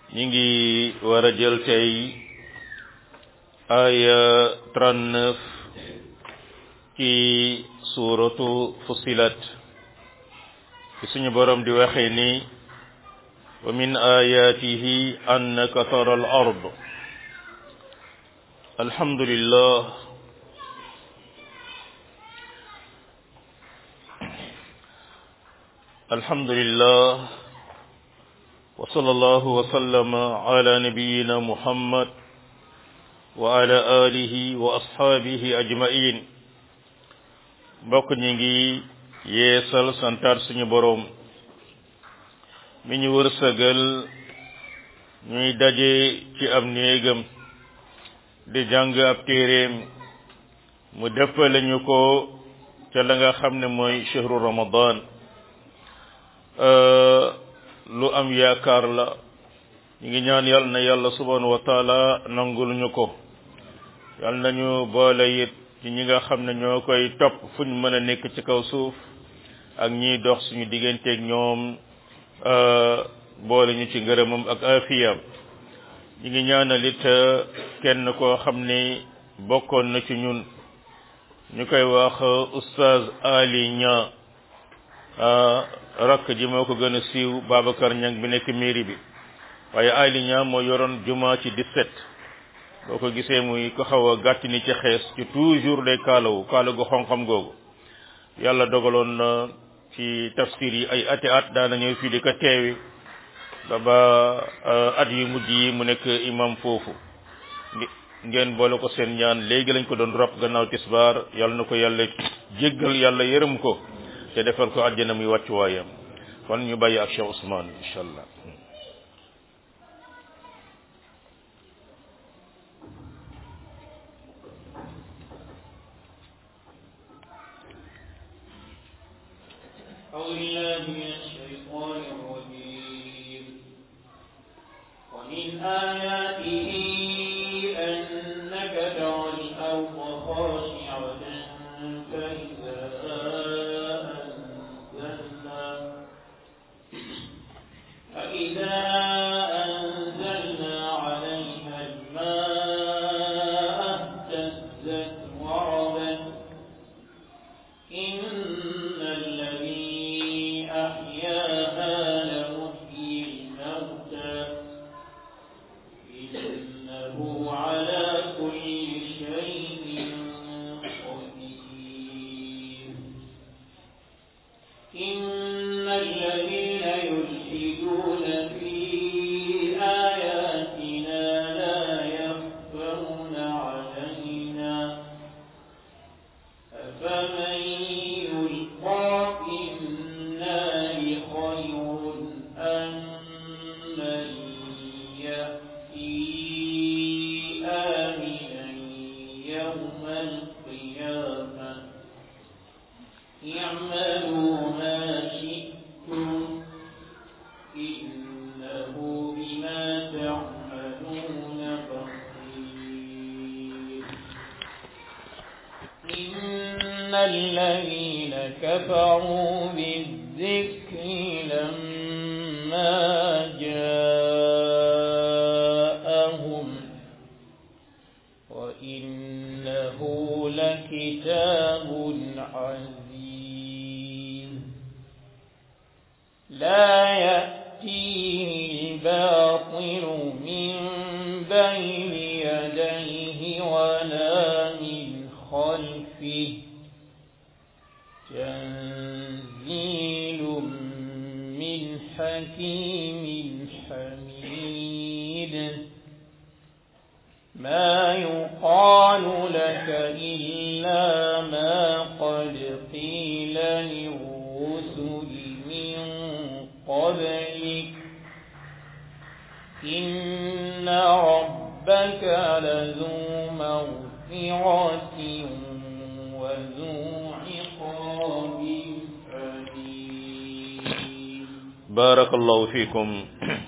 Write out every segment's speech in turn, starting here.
ñi ngi war a jël tey aya 39 ci suuratu fusilat ci suñu borom di waxee ni wa min ayatihi annaka tara al ard alhamdulillah alhamdulillah wa sallallahu wa sallama ala nabiyyina muhammad wa ala alihi wa ashabihi ajma'in mbokk ñi ngi yeesal santaat suñu boroom mi ñu wërsëgal ñuy daje ci ab néegam di jàng ab téeréem mu dëppale ñu ko ca la nga xam ne mooy shahru ramadan lu am yaakaar la ñu ngi ñaan yàlla na yàlla subhanahu wa taala nangul ñu ko yàlla nañu boole it ci ñi nga xam ne ñoo koy topp fu ñu mën a nekk ci kaw suuf ak ñiy dox suñu digganteeg ñoom boole ñu ci ngërëmam ak afiyam ñi ngi ñaanal it kenn koo xam ne bokkoon na ci ñun ñu koy wax oustaz Ali Niang rakk ji moo ko gën a siiw Babacar Niang bi nekk mairie bi waaye Ali Niang moo yoroon juma ci 17 boo ko gisee muy ko xaw a gàtt ni ci xees ci toujours day kaalawu kaala gu xonxam googu yàlla dogaloon na ci tafsir yi ay ati at daana ñëw fii di ko teewi ba ba at yu mujj yi mu nekk imam foofu ngeen boole ko seen ñaan léegi lañ ko doon rob gannaaw tisbaar yàlla na ko yàlla jéggal yàlla yërëm ko te defal ko àjjana muy wàccuwaayam kon ñu bàyyi ak Cheikh Ousmane incha allah أعوذ بالله من الشيطان الرجيم ومن آياته أنك ترى الأرض خاشعة فإذا أنزلنا فإذا أنزلنا عليها الماء اهتزت وربت إن الذي أحياها لمحيي الموتى إنه على كل شيء قدير إن الذين يلحدون في آياتنا لا يخفون علينا أفمن يلقى في النار خير أم من يأتي آمنا يوم القيامة اعملوا ما شئتم إنه بما تعملون بصير إن الذين كفروا بالذكر لما جاءهم وإنه لكتاب عزيز لا يأتيه الباطل من بين يديه ولا من خلفه تنزيل من حكيم حميد ما يقال لك إلا ما قد قيل للرسل من قبلك إن ربك لذو مغفرة وذو عقاب أليم بارك الله فيكم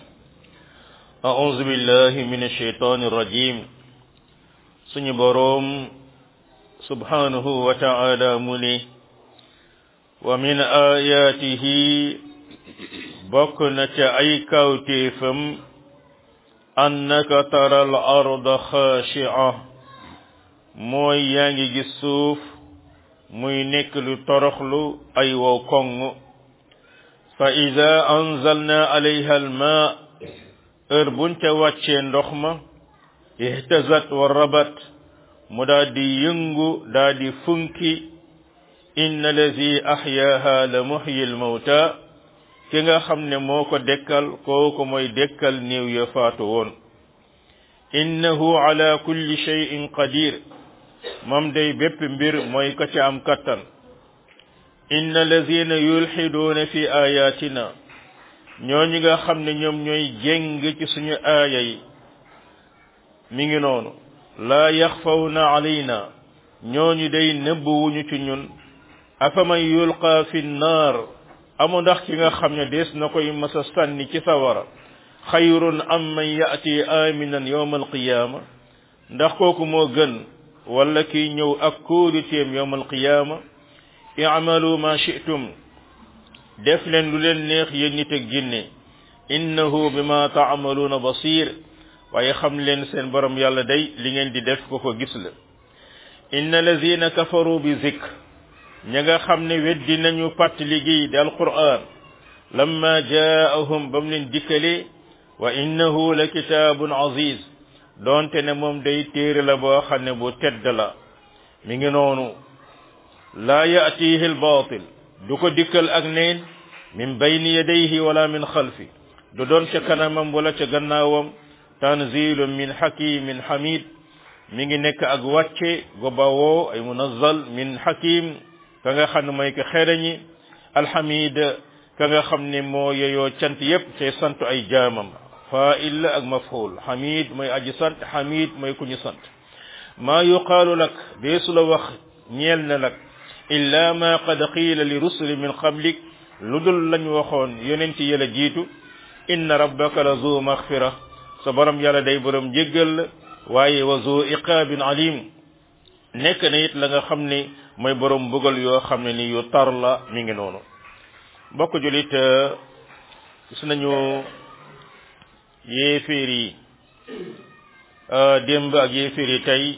أعوذ بالله من الشيطان الرجيم suñu boroom subhanahu wa ta'ala mu ne wa min ayatihi bokk na ca ay kawtéefam annaka tara al arda xaashia mooy yaa ngi gis suuf muy nekk lu toroxlu ay wow koŋ fa ida anzalna alayha al maa heure buñ ca wàccee ndox ma ihtazat wa rabat mu daa di yëngu daa di funki inna lazi ahyaaha la muhyi al mawta ki nga xam ne moo ko dekkal kooku mooy dekkal néew ya faatu woon innahu ala kulli shay'in qadir moom day bépp mbir mooy ka ca am kattan inna lazina yulxiduuna fi ayatina ñooñu nga xam ne ñoom ñooy jéng ci suñu aaya yi mi ngi noonu laa yaxfawna alayna ñooñu day nëbbuwuñu ci ñun afaman yulqa fi nnaar amu ndax ki nga xam ne dees na koy masa sànni ci sawara xayrun am man yaati aminan yowma alqiyaama ndax kooku moo gën wala kiy ñëw ak kóoliteem yowma alqiyaama i'malu ma shi'tum def leen lu leen neex yéen nit ak jinne innahu bima taamaluuna basir waaye xam leen seen borom yàlla day li ngeen di def ko ko gis la inna lazina kafaru bi zikr ña nga xam ne weddi nañu pàttali gi di alquran lamma jaahum ba mu leen dikkalee wa innahu la kitaabun aziz doonte ne moom day téere la boo xam ne bu tedd la mi ngi noonu laa yaatihi albaatil du ko dikkal ak neen min bayni yadayhi wala min xalfi du doon ca kanamam wala ca gannaawam tanzilun min hakimin hamid mi ngi nekk ak wàcce go bawoo ay munazzal min hakim ka nga xam ne mooy ko xereñi alhamid ka nga xam ne moo yeyoo cant yépp te sant ay jaamam fa'il ak maf'ul hamid mooy aji sant hamid mooy ku ñu sant maa yuqaalu lak deesu la wax ñeel na lak illa ma qad qiila li rusuli min qablik lu dul lañ waxoon yonent yi la jiitu inna rabbaka la zu maghfira sa borom yàlla day borom jéggal la waaye wa zu iqaabin alim nekk na it la nga xam ne mooy borom mbugal yoo xam ne ni yu tar la mi ngi noonu mbokk julit gis nañu yéeféer yi démb ak yéeféer yi tey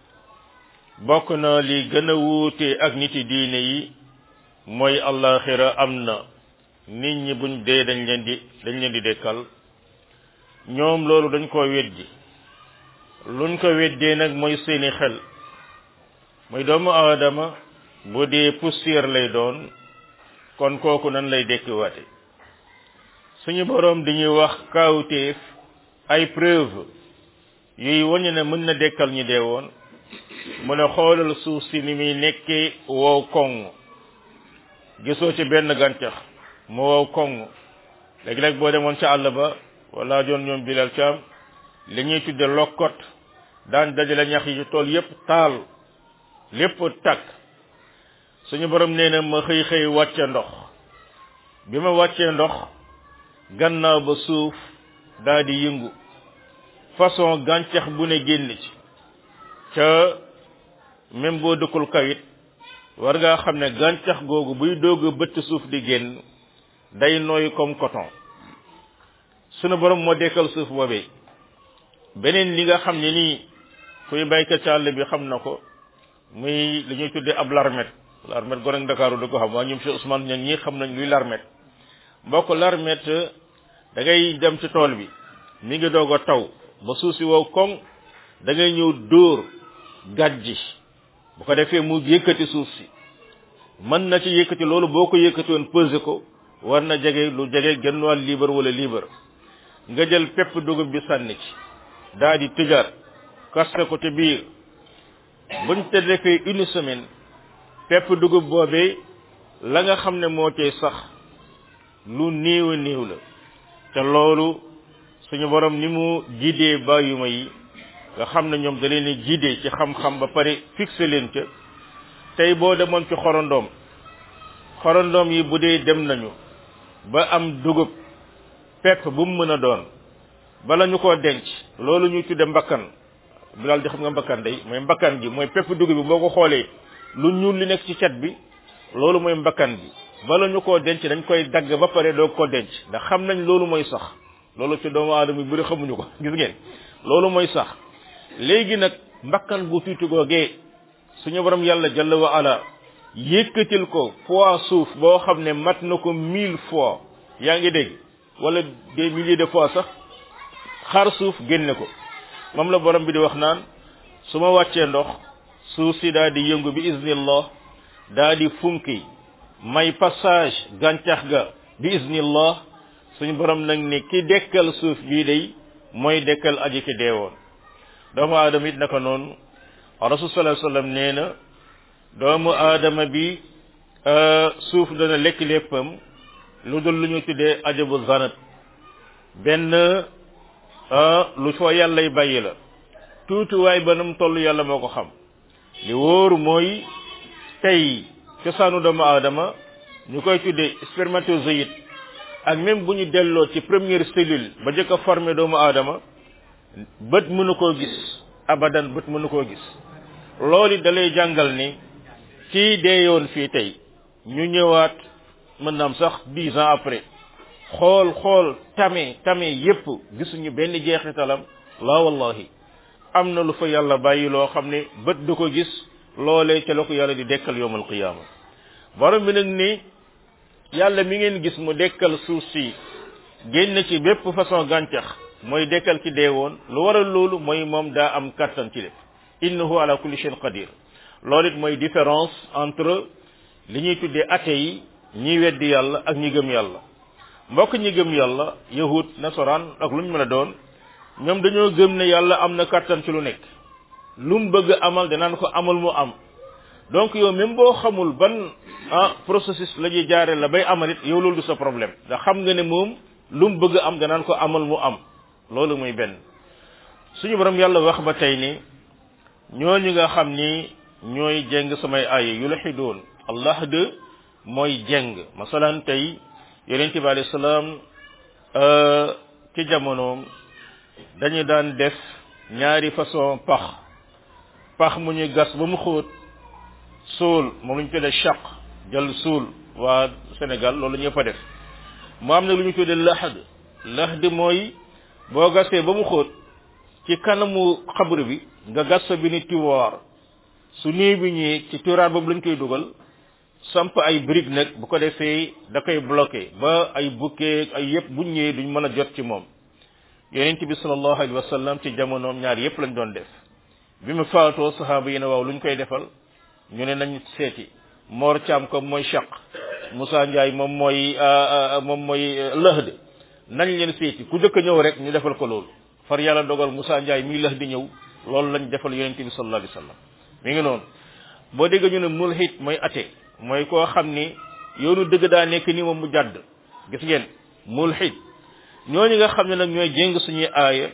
bokk na li gën a wuute ak niti diine yi mooy allaxira am na nit ñi buñ dee dañ leen di dañ leen di dekkal ñoom loolu dañ ko weddi luñ ko weddee nag mooy seeni xel mooy doomu aadama bu dee poussière lay doon kon kooku nan lay dekkiwaate suñu boroom dañuy wax kaawteef ay preuve yuy wañu ne mën na dekkal ñu dee woon mu ne xoolal suuf si ni muy nekkee wow koŋ gisoo ci benn gàncax mu wow koŋ léegi-léeg boo demoon ca àll ba wala joon ñoom bilal caam li ñuy tudde lokkot daan dajale ñax yi ci tool yépp taal lépp takk suñu borom nee na ma xëy xëy wàcce ndox bi ma wàccee ndox gannaaw ba suuf daa di yëngu façon gàncax bu ne génn ci ca même boo dëkkul kawit war ngaa xam ne gàncax googu buy doog a bëtt suuf di génn day nooy comme coton sunu borom moo dekkal suuf boobee beneen li nga xam ne nii kuy baykat ci àll bi xam na ko muy li ñuy tuddee ab larmet larmet gone ak Ndakaaru du ko xam waa ñoom si Ousmane ñan ñi xam nañ luy larmet mbokk larmet da ngay dem ci tool bi mi ngi doog a taw ba suuf si wow koŋ da ngay ñëw dóor gàjji bu ko defee mu yëkkati suuf si mën na ci yëkkati loolu boo ko yëkkati woon pesé ko war na jege lu jege genn wàll liibar wala liibar nga jël pepp dugub bi sànni ci daa di tëjaat kaste ko ci biir buñ te defee une semaine pepp dugub boobee la nga xam ne moo cay sax lu néew a néew la te loolu suñu borom ni mu jiidee bàyyuma yi nga xam ne ñoom da leen di jiidee ci xam-xam ba pare fixé leen ca tey boo demoon ci xorondoom xorondoom yi bu dee dem nañu ba am dugub pepp bu mu mën a doon bala ñu koo denc loolu ñuy tudde mbakkan bi daal di xam nga mbakkan day mooy mbakkan gi mooy pepp dugub bi boo ko xoolee lu ñuul li nekk ci cat bi loolu mooy mbakkan bi bala ñu koo denc dañ koy dagg ba pare doo ko denc ndax xam nañ loolu mooy sax loolu ci doomu aadama yu bëri xamuñu ko gis ngeen loolu mooy sax léegi nag mbakkan gu tuuti googee suñu borom yàlla jalla wa ala yëkkatil ko fois suuf boo xam ne mat na ko mille fois yaa ngi dégg wala des milliers de fois sax xar suuf génne ko moom la borom bi di wax naan su ma wàccee ndox suuf si daal di yëngu bi iznillah daal di funki may passage gàncax ga bi iznillah suñu borom nag ne ki dekkal suuf bii day mooy dekkal aji ki deewoon doomu aadama it naka noonu rasul sallallahu alayhi wasallam nee na doomu aadama bi suuf dana lekk léppam lu dul lu ñu tuddee ajabu zanat benn lu foo yàllay bàyyi la tuutiwaay ba nam toll yàlla moo ko xam li wóoru mooy tey cosaanu doomu aadama ñu koy tuddee spermatozoïde ak même bu ñu delloo ci première cellule ba jëkk a formé doomu aadama bët mënu koo gis abadan bët mënu koo gis loolu da lay jàngal ni kii deeyoon fii tey ñu ñëwaat mën naam sax dix ans après xool xool tame tame yépp gisuñu benn jeexitalam la wallahi am na lu fa yàlla bàyyi loo xam ne bët du ko gis loolee ca la ko yàlla di dekkal yowmal qiyaama borom bi nag ni yàlla mi ngeen gis mu dekkal suuf si génn ci bépp façon gàncax mooy dekkal ki dee woon lu waral loolu mooy moom daa am kattan ci lépp innahu ala kulli shay'in qadir loolu it mooy différence entre li ñuy tuddee athée yi ñi weddi yàlla ak ñi gëm yàlla mbokk ñi gëm yàlla yahud nasaraan ak lu ñu mën a doon ñoom dañoo gëm ne yàlla am na kattan ci lu nekk lu mu bëgg amal danaan ko amal mu am donc yow même boo xamul ban ah processus la ñuy jaare la bay amal it yow loolu du sa problème ndax xam nga ne moom lu mu bëgg am danaan ko amal mu am loolu muy benn suñu borom yàlla wax ba tey ni ñooñu nga xam ni ñooy jeng samay aaya yu la xidoon allah de mooy jeng masalan tey yonente bi alayhi salaam ci jamonoom dañu daan def ñaari façon pax pax mu ñu gas ba mu xóot suul moom lu ñu tuddee chaq jël suul waa Sénégal loolu ñëpp a def mu am na lu ñu tuddee lahad lahad mooy boo gasee ba mu xóot ci kanamu xabru bi nga gas fa bi ni tiwoir su nii bi ñëwee ci tiwoir boobu lañ koy dugal samp ay brique nag bu ko defee da koy bloqué ba ay bukkee ay yëpp bu ñëwee duñ mën a jot ci moom yonent bi sallallahu alayhi wa sallam ci jamonoom ñaar yëpp lañ doon def bi mu faatoo sahaaba yi ne waaw luñ koy defal ñu ne nañ seeti Mor Thiam comme mooy chaq Moussa Ndiaye moom mooy moom mooy lëhd nañ leen seeti ku dëkk ñëw rek ñu defal ko loolu far yàlla dogal Moussa Ndiaye mii lëhd ñëw loolu lañ defal yonent bi sallallahu alayhi wa sallam mi ngi noonu boo dégg ñu ne mulhid mooy athée mooy koo xam ni yoonu dëgg daa nekk ni moom mu jàdd gis ngeen mulhid ñooñu nga xam ne nag ñooy jéng suñuy aaya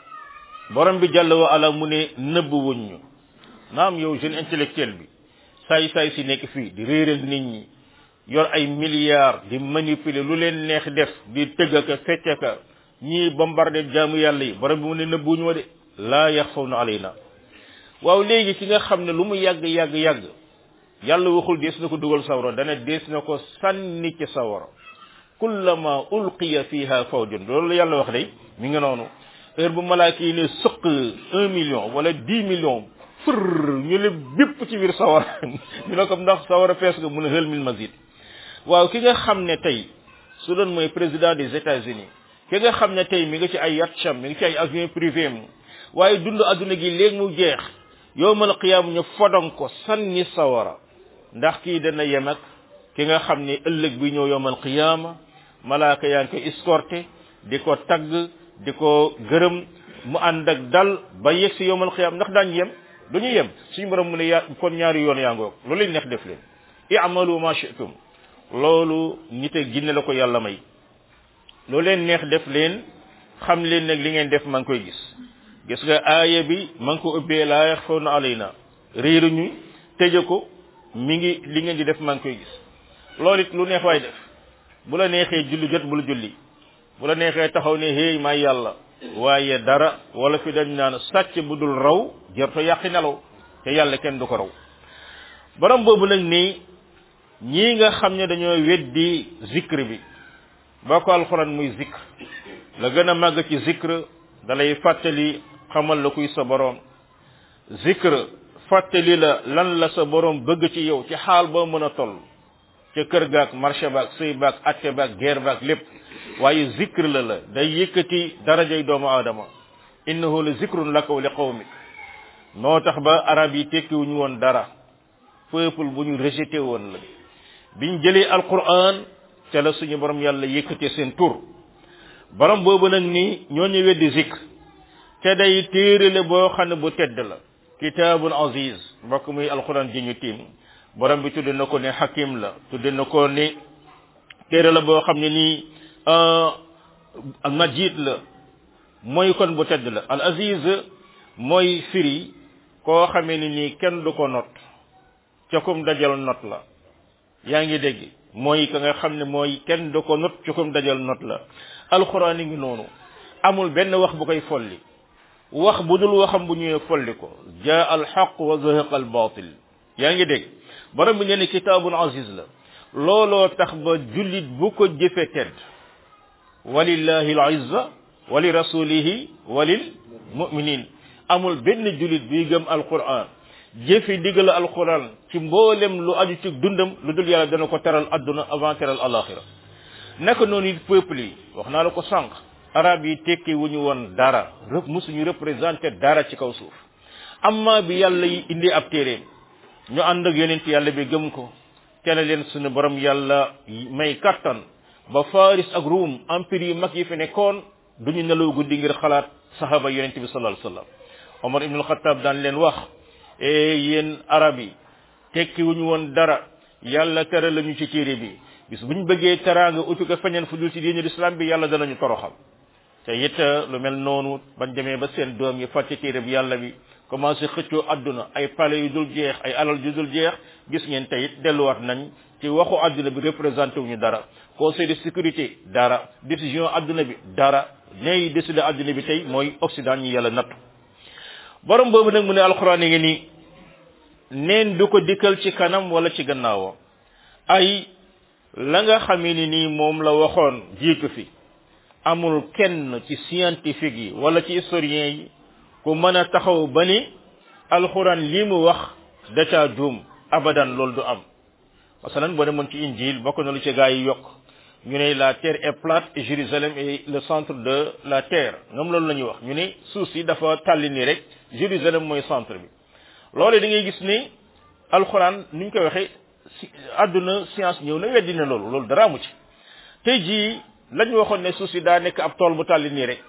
borom bi jàll wa ala mu ne nëbb wuñ ñu naam yow jeune intellectuel bi saay saay si nekk fii di réeral nit ñi yor ay milliards di manipuler lu leen neex def di tëgg ka fecc ka ñii bombardé jaamu yàlla yi borom bi mu ne nëbb wuñu ma de laa yaxfawna alayna waaw léegi ki nga xam ne lu mu yàgg yàgg yàgg yàlla waxul dees na ko dugal sawara dana dees na ko sànni ci sawara kullama ulqiya fiha fawjun loolu la yàlla wax day mi nga noonu heure bu malaaka yi ne sëq un million wala dix millions fër ñu ne bépp ci biir sawara ñu ne ko ndax sawara fees nga mun a hël min mazid waaw ki nga xam ne tey su doon mooy président des États-Unis ki nga xam ne tey mi nga ci ay yatcham mi ngi ci ay avion privé mu waaye dund adduna gi léegi mu jeex yowmal qiyaam ñu fodon ko sanni sawara ndax kii dana yem ak ki nga xam ne ëllëg bi ñëw yowmal qiyaama malaaka yaa ngi koy escorté di ko tagg di ko gërëm mu ànd ak dal ba yegg si yowmal qiyaama ndax daañ yem du ñu yem suñu borom mu ne yaa kon ñaari yoon yaa ngoog loolu leen neex def leen i'malu ma shi'tum loolu nit ak jinne la ko yàlla may loolu leen neex def leen xam leen nag li ngeen def maa ngi koy gis gis nga aaya bi maa ngi ko ubbee laa yaxfawna alayna réeruñu tëje ko mi ngi li ngeen di def maa ngi koy gis loolu it lu neex waay def bu la neexee julli jot bul julli bu la neexee taxaw ne hey may yàlla waaye dara wala fi dañ naan sàcc bu dul raw jërto yàqi nelaw te yàlla kenn du ko raw borom boobu nag nii ñii nga xam ne dañoo weddi zikr bi boo ko alxuraan muy zikr la gën a màgg ci zikr dalay fàttali xamal la kuy sa boroom zikr fàttali la lan la sa boroom bëgg ci yow ci xaal boo mën a toll ca kër gaak marché baak sëy baak atte baak guerre baak lépp waaye zikr la la day yëkkati darajay doomu aadama innahu la zikrun laka wa li qawmik noo tax ba arab yi tekkiwuñu woon dara peuple bu ñu rejeté woon la biñ jëlee alquran ca la suñu borom yàlla yëkkatee seen tur borom boobu nag ni ñooñu weddi zikr te day téere la boo xam ne bu tedd la kitaabun aziz mbokk muy alquran ji ñu tiim borom bi tudde na ko ne hakim la tudde na ko ni téere la boo xam ne nii al majid la mooy kon bu tedd la al aziz mooy firi koo xamee ni nii kenn du ko not ca kum dajal not la yaa ngi dégg mooy ka nga xam ne mooy kenn du ko not ca kum dajal not la alxuraan yi ngi noonu amul benn wax bu koy folli wax bu dul waxam bu ñëwee folli ko jaa al xaq wa zahaqa al batil yaa ngi dégg borom bi nee ne kitaabun aziz la looloo tax ba jullit bu ko jëfe tedd walillahi al izza wa li rasulihi wa lil muminin amul benn jullit buy gëm alquran jëfi digal alquran ci mboolem lu aju ci dundam lu dul yàlla dana ko teral adduna avant teral alaxira naka noonu it peuple yi wax naa la ko sànq arab yi tekki wu ñu woon dara rëp musuñu représenté dara ci kaw suuf amma bi yàlla yi indi ab téeréem ñu ànd ak yonent yàlla bi gëm ko te la leen suñu borom yàlla may kattan ba faris ak ruum empire yu mag yi fi nekkoon duñu nelaw guddi ngir xalaat sahaba yonent bi sallallahu alayhi wasallam omar ibnul xataab daan leen wax e yéen arab yi tekki wuñu woon dara yàlla tere lañu ci téere bi bis buñ bëggee teraanga utu ko feñeen fu dul ci diine l'islam bi yàlla danañu toroxal te it lu mel noonu bañ demee ba seen doom yi fàtte téere bi yàlla bi commencé xëccoo adduna ay palais yu dul jeex ay alal yu dul jeex gis ngeen tey it delluwaat nañ ci waxu adduna bi représenté wuñu dara conseil de sécurité dara décision adduna bi dara ñay décider adduna bi tey mooy occident ñi yàlla nattu borom boobu nag mu ne alxuraan yi ngi nii neen du ko dikkal ci kanam wala ci gannaawam ay la nga xamee ni nii moom la waxoon jiitu fi amul kenn ci scientifique yi wala ci historien yi ku mën a taxaw ba ni alxuraan lii mu wax da caa juum abadan loolu du am masalan boo demoon ci injil bokk na lu ci gaa yi yokk ñu ne la terre est plate et Jérusalem est le centre de la terre ñoom loolu la ñuy wax ñu ne suuf si dafa tàlli nii rek Jérusalem mooy centre bi loolu da ngay gis ni alxuraan ni ñu koy waxee si àdduna science ñëw na weddi na loolu loolu dara amu ci tey jii lañ waxoon ne suuf si daa nekk ab tool bu tàlli nii rek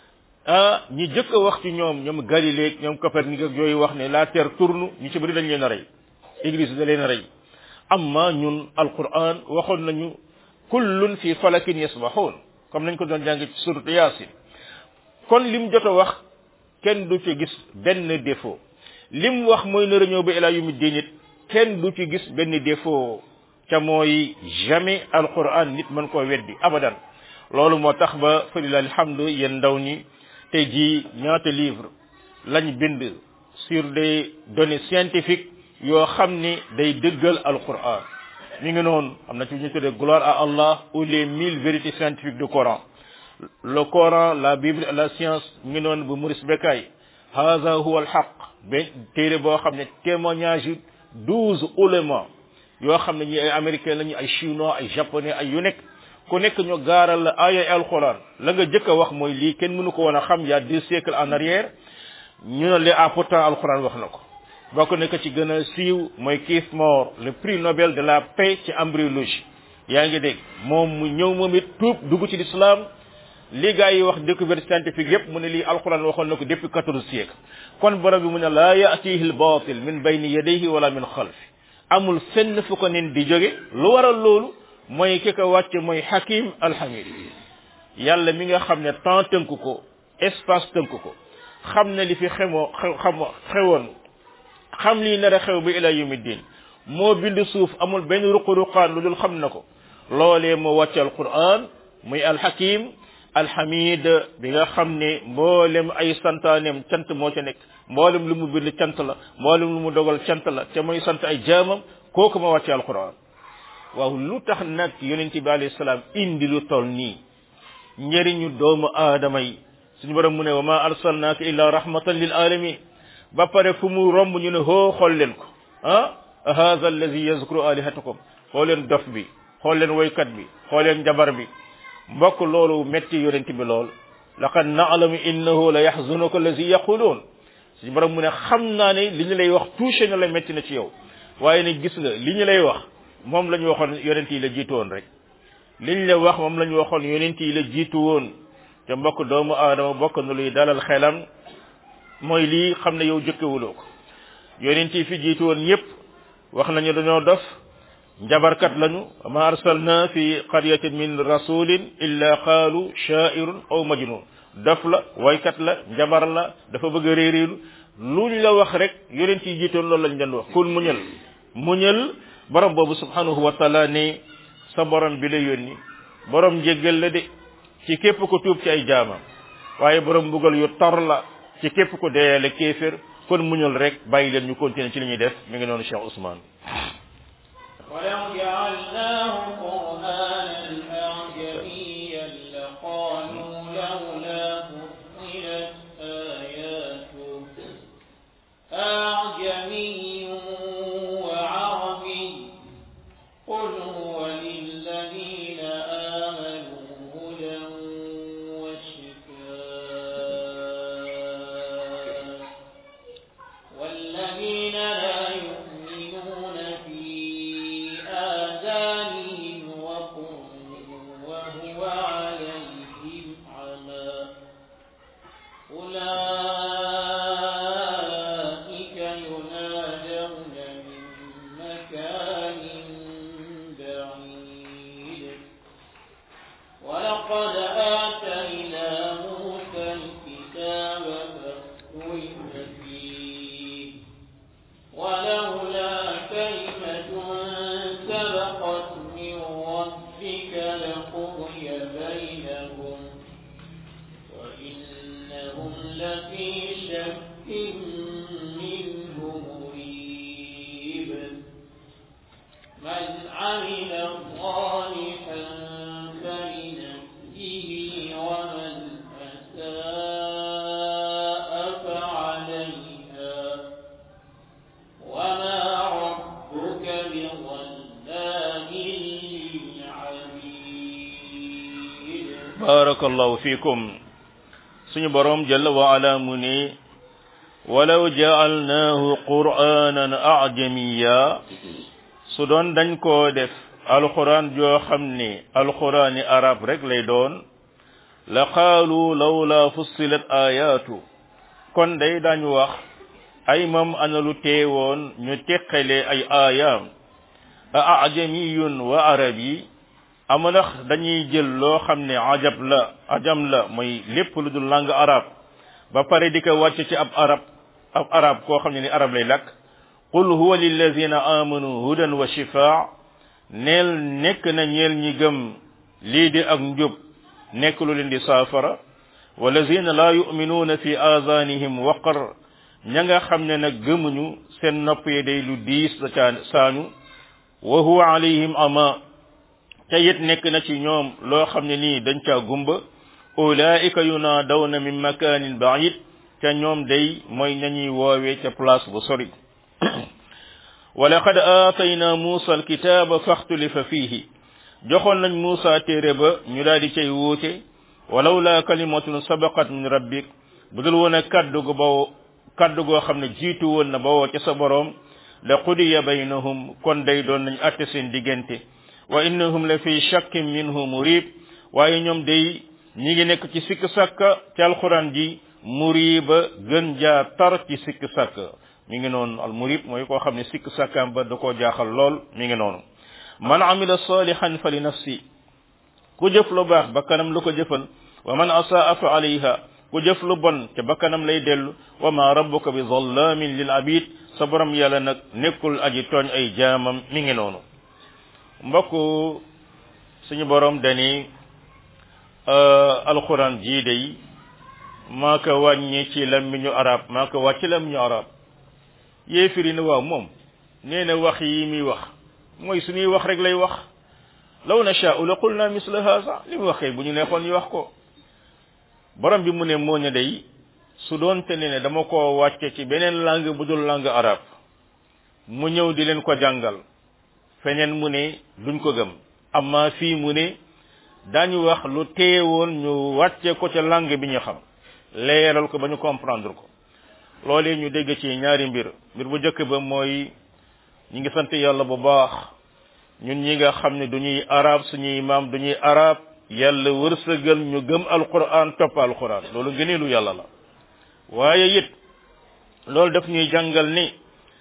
ah ñi jëkk a wax ci ñoom ñoom Galilée ñoom Copernic ak yooyu wax ne la terre tourne ñu ci bëri dañ leen a rey église da leen a rey amma ñun alquran waxoon nañu kullun fi falakin yasbahun comme nañ ko doon jàng ci surat yasin kon lim jot a wax kenn du ci gis benn défaut lim wax mooy nar a ñëw ba ilaa yumi diinit kenn du ci gis benn défaut ca mooy jamais alquran nit mën koo weddi abadan loolu moo tax ba falila alhamdu yéen ndaw ñi tey jii ñaata livre lañ bind sur des données scientifiques yoo xam ni day dëggal alquran mi ngi noonu am na ci ñu tuddee gloire à Allah ou les mille vérités scientifiques du Coran le Coran la Bible la science mi ngi noonu bu Maurice Bucaille haza huwa alhaq ben téere boo xam ne témoignage yu douze ulama yoo xam ne ñi ay américain lañu ay chinois ay japonais ay yu nekk ku nekk ñu gaaral la aaya alquran la nga jëkk a wax mooy lii kenn mënu ko woon a xam il y a deux siècles en arrière ñu ne le ah pourtant alquran wax na ko bokk na ko ci gën a siiw mooy Keith Moore le prix Nobel de la paix ci embryologie yaa ngi dégg moom mu ñëw moom it tuub dugg ci l'islam li gaa yi wax découverte scientifique yépp mu ne lii alquran waxoon na ko depuis quatorze siècle kon borom bi mu ne laa yatihi l batil min bayni yadayhi wala min xalfi amul fenn fu ko nen di jóge lu waral loolu mooy ki ko wàcce mooy hakim alhamid yàlla mi nga xam ne temps tënk ko espace tënk ko xam ne li fi xemoo xew xam xewoon xam lii nar a xew ba ila yawmi din moo bind suuf amul benn ruqu-ruqaan lu dul xam na ko loolee moo wàcce alquran muy alhakim alhamid bi nga xam ne mboolem ay santaaneem cant moo ca nekk mboolem lu mu bind cant la mboolem lu mu dogal cant la te mooy sant ay jaamam kooku ma wàcce alquran waaw lu tax nag yonent bi alayhi salaam indi lu toll nii njëriñu doomu aadama yi suñu borom mu ne wa ma arsalnaaka illa rahmatan lil alamin ba pare fu mu romb ñu ne hoo xool leen ko ah haza allazi yazkuru alihatakum xool leen dof bi xool leen woykat bi xool leen njabar bi mbokk loolu metti yonent bi lool laqad na'lamu innahu la yahzunuka allazi yaqulun suñu borom mu ne xam naa ne li ñu lay wax touché na la metti na ci yow waaye ne gis nga li ñu lay wax moom la ñu waxoon yonent yi la jiitu woon rek liñ la wax moom la ñu waxoon yonent yi la jiitu woon te mbokk doomu aadama bokk na luy dalal xelam mooy lii xam ne yow jëkkewuloo ko yonent yi fi jiitu woon ñëpp wax nañu dañoo dof njabarkat lañu ma arsalna fi qaryatin min rasulin illa qaalu sha'irun aw majnun dof la waykat la njabar la dafa bëgg a réeréelu luñ la wax rek yonent yi jiitoon loolu lañ leen wax kul muñal muñal borom boobu subhanahu wa taala ne sa borom bi la yónni borom njéggal la de ci képp ko tuub ci ay jaamam waaye borom mbugal yu tar la ci képp ko deeyale kéefér kon muñal rek bàyyi leen ñu continuer ci li ñuy def mi ngi noonu Cheikh Ousmane ولو جعلناه قرآنا أعجميا لقالوا لولا فصلت آياته أعجمي وعربي قل هو للذين آمنوا هدى وشفاء والذين لا يؤمنون في آذانهم وقر وهو عليهم عمى أولئك ينادون من مكان بعيد ولقد آتينا موسى الكتاب فاختلف فيه ولولا كلمة سبقت من ربك لقضي بينهم وإنهم لفي شك منه مريب من عمل صالحا فلنفسه ومن أساء فعليها وما ربك بظلام للعبيد barakallahu fikum suñu borom jalla wa ala mu ne walaw ja'alnahu qur'anan a'jamiya su doon dañ koo def alquran joo xam ne alqurani arab rek lay doon la qaalu lawla fussilat ayatu kon day dañu wax ay mam ana lu teewoon ñu teqale ay aayaam a ajamiyun wa arabi ama ndax dañuy jël loo xam ne ajab la ajam la mooy lépp lu dul langue arab ba pare di ko wàcc ci ab arab ab arab koo xam ne ni arab lay lakk qul huwa lillazina amanu hudan wa shifaa neel nekk na ñeel ñi gëm lii di ak njub nekk lu leen di saafara walazina la yuminuuna fi azanihim waqar ña nga xam ne nag gëmuñu seen nopp yi day lu diis la caa saañu wa huwa alayhim ama te it nekk na ci ñoom loo xam ne nii dañ caa gumba ulaika yunaadawna min makanin baid ca ñoom day mooy nañuy woowee ca place bu sori walaqad aatayna muusa alkitaaba faxtulifa fiihi joxoon nañ muusa téere ba ñu daal di cay wuute walaw la kalimatun sabaqat min rabbik bu dul woon a kaddu gu baw kaddu goo xam ne jiitu woon na bawoo ca sa boroom la qudiya baynahum kon day doon nañ atte seen diggante wa innahum la fi shakkin minhu murib waaye ñoom day ñi ngi nekk ci sikk sàkka ci alquran ji muriba gën jaa tar ci sikk sàkka mi ngi noonu al murib mooy koo xam ne sikk sàkkaam ba da koo jaaxal lool mi ngi noonu man amila salihan fa li nafsi ku jëf lu baax bakkanam lu ko jëfal wa man asaa fa alayha ku jëf lu bon ca bakkanam lay dellu wa ma rabbuka bi zallamin lil abid sa borom yàlla nag nekkul aji tooñ ay jaamam mi ngi noonu mbokk suñu borom dani alquran jii day maa ko wàññi ci lammiñu arab maa ko wàcc lammiñu arab yéefiri ne waaw moom nee na wax yi muy wax mooy suñuy wax rek lay wax law nashaa'u la qulna misla haza li mu waxee bu ñu neexoon ñu wax ko borom bi mu ne moo ne day su doon te ne dama ko wàcce ci beneen langue bu dul langue arabe mu ñëw di leen ko jàngal feneen mu ne duñ ko gëm amma fii mu ne dañu wax lu teewoon ñu wàcce ko ca langue bi ñu xam leeral ko ba ñu comprendre ko loolee ñu dégg ci ñaari mbir mbir bu njëkk ba mooy ñi ngi sant yàlla bu baax ñun ñi nga xam ne duñuy arab suñuy maam duñuy arab yàlla wërsëgal ñu gëm alquran topp alquran loolu gëneelu yàlla la waaye it loolu daf ñuy jàngal ni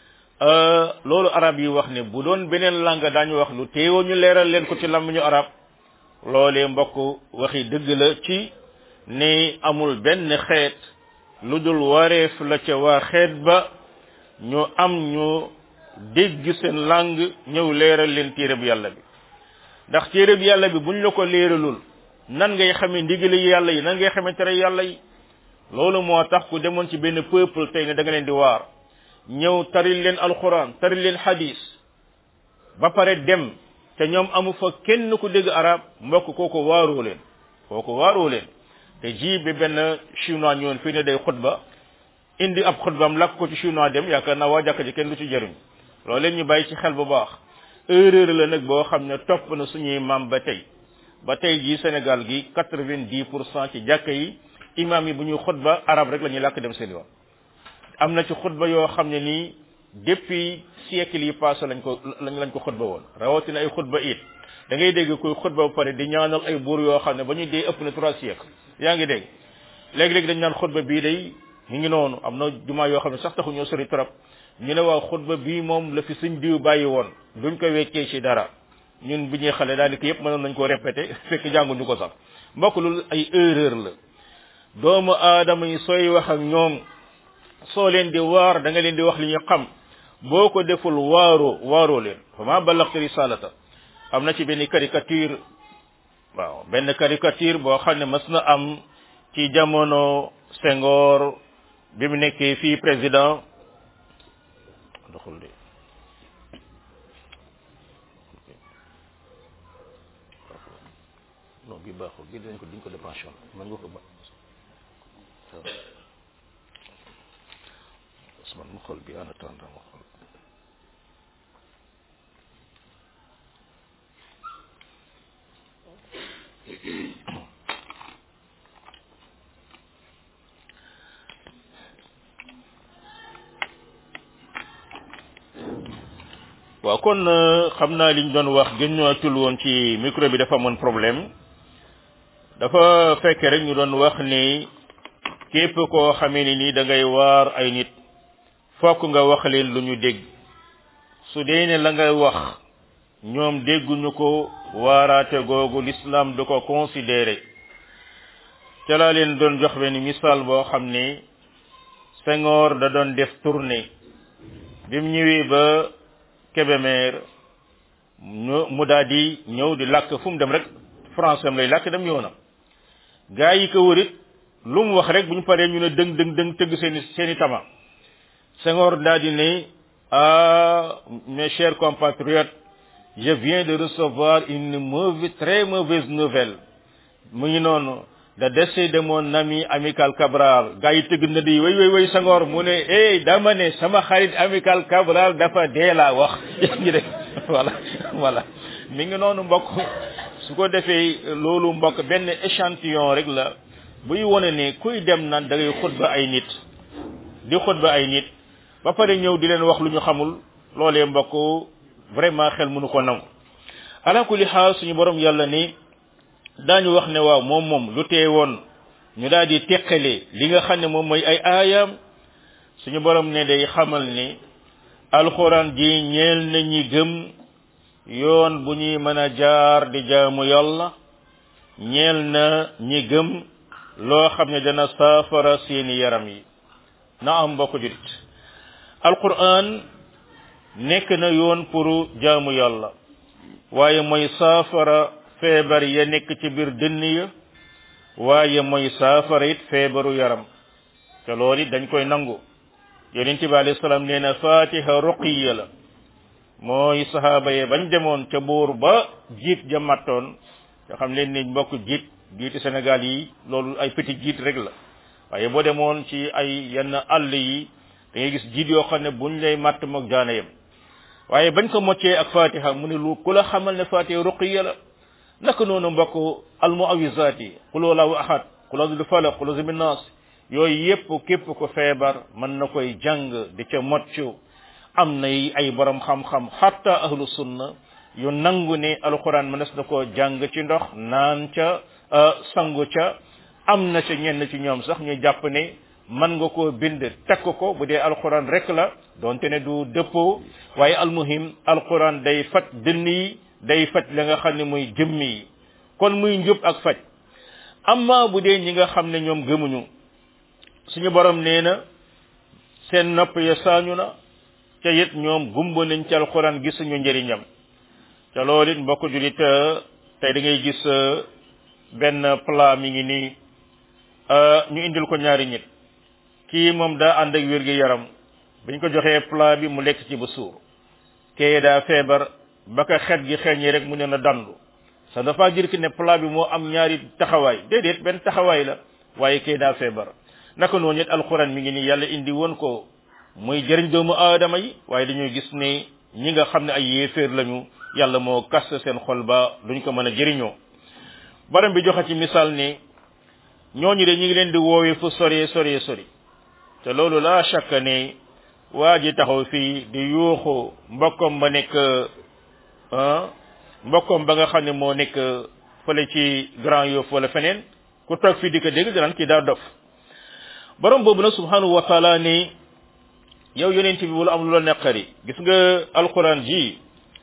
loolu arab yi wax ne bu doon beneen langue daañu wax lu teewoo ñu leeral leen ko ci làmmiñu arab loolee mbokk waxi dëgg la ci ne amul benn xeet lu dul wareef la ca waa xeet ba ñu am ñu dégg seen langue ñëw leeral leen téereb yàlla bi ndax téereb yàlla bi buñ la ko leeralul nan ngay xamee ndigali yàlla yi nan ngay xamee tere yàlla yi loolu moo tax ku demoon ci benn peuple tey ne da nga leen di waar ñëw taril leen alquran taril leen hadis ba pare dem te ñoom amu fa kenn ku dégg arab mbokk kooku waaroo leen kooku waaroo leen te ji bi benn chinois ñëwoon fii ne day xutba indi ab xutbaam lakk ko ci chinois dem yaakaar naa waa jàkka ji kenn du ci jëriñ loolu leen ñu bàyyi ci xel bu baax erreur la nag boo xam ne topp na suñuy maam ba tey ba tey jii Sénégal gi quatre-vingt-dix pour cent ci jàkka yi imam yi bu ñuy xutba arab rek la ñuy làkk dem seen yoon am na ci xutba yoo xam ne nii depuis siècle yi passé lañ ko lañ lañ ko xutba woon rawatina ay xutba it da ngay dégg koy xutba ba pare di ñaanal ay buur yoo xam ne ba ñuy dee ëpp na trois siècles yaa ngi dégg léegi-léegi dañ naan xutba bii day ñu ngi noonu am na jumaa yoo xam ne sax taxu ñoo sori trop ñu ne waaw xutba bii moom la fi suñ diw bàyyi woon duñ ko weccee ci dara ñun bi ñuy xale daanaka yëpp mënoon nañ koo répété fekk jànguñu ko sax mbokk loolu ay erreur la doomu aadama yi sooy wax ak ñoom soo leen di waar da nga leen di wax li ñu xam boo ko deful waaroo waaroo leen fa ma ballagtu risalata am na ci benn caricature waaw benn caricature boo xam ne mas na am ci jamono Senghor bi mu nekkee fii président doxul de non bi baaxul bi dañ ko diñ ko dépension man nga ko ba Ousmane mu xool bi en attendant mu xool waaw kon xam naa liñ doon wax gën ñootul woon ci micro bi dafa amoon problème dafa fekk rek ñu doon wax ni képp koo xamee ni nii da ngay waar ay nit fokk nga wax leen lu ñu dégg su dee ne la ngay wax ñoom dégguñu ko waaraate googu l'islam du ko considéré ca laa leen doon jox benn misaal boo xam ne Senghor da doon def tournée bi mu ñëwee ba Kébémer ñu mu daal di ñëw di làkk fu mu dem rek français am lay làkk dem yoonam gaa yi ko wërit lu mu wax rek bu ñu paree ñu ne dëng dëng dëng tëgg seeni seeni tama Senghor daal di ne ah mes chers compatriotes je viens de recevoir une mauvaise très mauvaise nouvelle mu ngi noonu le décès de mon ami amical Cabral gaa yi tëgg na di way way way Senghor mu ne eh dama ne sama xarit amical Cabral dafa dee laa wax ngi de voilà voilà mi ngi noonu mbokk su ko defee loolu mbokk benn échantillon rek la buy wone ne kuy dem naan da ngay xutba ay nit di xutba ay nit ba pare ñëw di leen wax lu ñu xamul loolee mbokk vraiment xel mënu ko nangu ala kulli xaal suñu borom yàlla ni daañu wax ne waaw moom moom lu tee woon ñu daal di teqale li nga xam ne moom mooy ay aayam suñu borom ne day xamal ni alxuraan ji ñeel na ñi gëm yoon bu ñuy mën a jaar di jaamu yàlla ñeel na ñi gëm loo xam ne dana saafara seeni yaram yi na am mbokk jurit alquran nekk na yoon pour jaamu yàlla waaye mooy saafara feebar ya nekk ci biir dënn ya waaye mooy saafara it feebaru yaram te loolu it dañ koy nangu yonent bi alayhi salaam nee na fatiha ruqiya la mooy sahaaba ye bañ demoon ca buur ba jiit ja mattoon nga xam leen ni mbokk jiit jiiti Sénégal yi loolu ay petit jiit rek la waaye boo demoon ci ay yenn àll yi da ngay gis jiit yoo xam ne buñ lay matt moog jaana yem waaye bañ ko moccee ak fatiha mu ne lu ku la xamal ne fatiha ruqiya la naka noonu mbokk almuawizaat yi qul wallahu ahad qul a'udhu bi falaq qul a'udhu bin nas yooyu yépp képp ko feebar mën na koy jàng di ca moccu am na ay borom xam-xam hatta ahlu sunna yu nangu ne alquran mënees na koo jàng ci ndox naan ca sangu ca am na ca ñenn ci ñoom sax ñu jàpp ne mën nga koo bind tekk ko bu dee alquran rek la donte ne du dëppoo waaye almuhim alquran day faj dënn yi day faj la nga xam ne muy jëmm yi kon muy njub ak faj amma bu dee ñi nga xam ne ñoom gëmuñu suñu borom nee na seen nopp ya saañu na ca it ñoom gumba nañ ci alquran gisuñu njëriñam ca loolu it mbokk julit tey da ngay gis benn plat mi ngi nii ñu indil ko ñaari nit kii moom daa ànd ak wér gi yaram biñ ko joxee plat bi mu lekk ci ba suur kee daa feebar ba ka xet gi xeeñee rek mu ne na dandu ça ne veut pas dire que ne plat bi moo am ñaari taxawaay déedéet benn taxawaay la waaye kee daa feebar naka noonu it alquran mi ngi nii yàlla indi woon ko muy jëriñ doomu aadama yi waaye dañuy gis ne ñi nga xam ne ay yéeféer lañu yàlla moo kas seen xol ba duñ ko mën a jëriñoo baram bi joxe ci misaal ne ñooñu de ñu ngi leen di woowee fu sori sori sori te loolu la chaque ne waa ji taxaw fii di yuuxu mbokkom ba nekk mbokkom ba nga xam ne moo nekk fële ci Grand Yoff wala feneen ku toog fii di ko dégg danaan kii daa dof borom boobu nag subhanahu wa taala ni yow yonent bi wala am lu la neqari gis nga alquran ji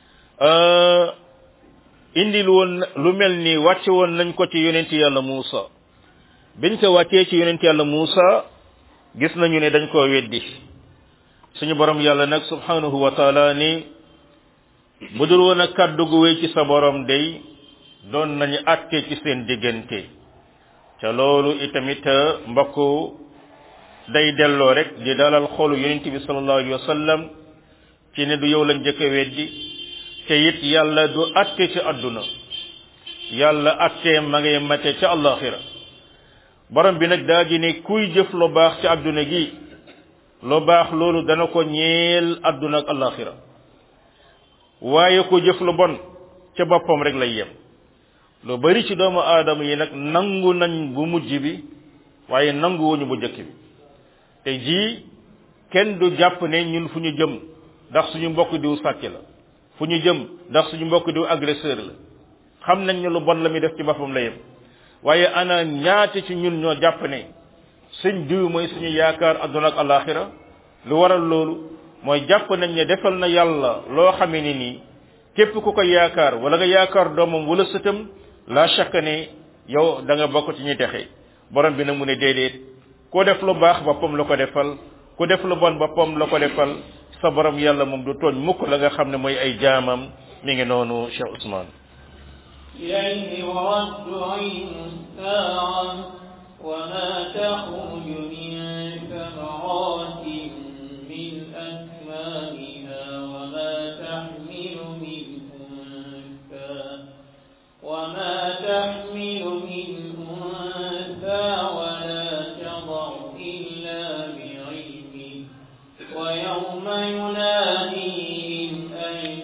indil woon lu mel ni wàcce woon nañ ko ci yonent yàlla Muusa biñ ko wàccee ci yonent yàlla Muusa gis nañu ne dañ koo weddi suñu borom yàlla nag subhanahu wa taala ni bu dul woon a kàddu gu wéy ci sa borom day doon nañu àtte ci seen diggante ca loolu itamit mbokk day delloo rek di dalal xolu yonent bi sallallahu alayhi wa sallam ci ne du yow lañ jëkk a weddi te it yàlla du àtte ci àdduna yàlla àtte ma ngay mate ca àllaxira borom bi nag daa ji ne kuy jëf lu baax ci àdduna gi lu baax loolu dana ko ñeel àdduna ak àllaxira waaye ku jëf lu bon ca boppam rek lay yem lu bari ci doomu aadama yi nag nangu nañ bu mujj bi waaye nangu wuñu bu njëkk bi te jii kenn du jàpp ne ñun fu ñu jëm ndax suñu mbokk diw sàcc la fu ñu jëm ndax suñu mbokk diw agresseur la xam nañ ne lu bon la muy def ci boppam la yem waaye ana ñaati ci ñun ñoo jàpp ne suñ diw mooy suñu yaakaar adduna ak alaxira lu waral loolu mooy jàpp nañ ne defal na yàlla loo xamee ni nii képp ku ko yaakaar wala nga yaakaar doomam wala sëtam la chaque ne yow da nga bokk ci ñuy texe borom bi nag mu ne déedéet ku def lu baax boppam la ko defal ku def lu bon boppam la ko defal sa borom yàlla moom du tooñ mukk la nga xam ne mooy ay jaamam mi ngi noonu Cheikh Ousmane إليه يرد علم الساعة وما تخرج من ثمرات من أكمامها وما تحمل من أنثى وما تحمل من أنثى ولا تضع إلا بعلمه ويوم يناديهم أين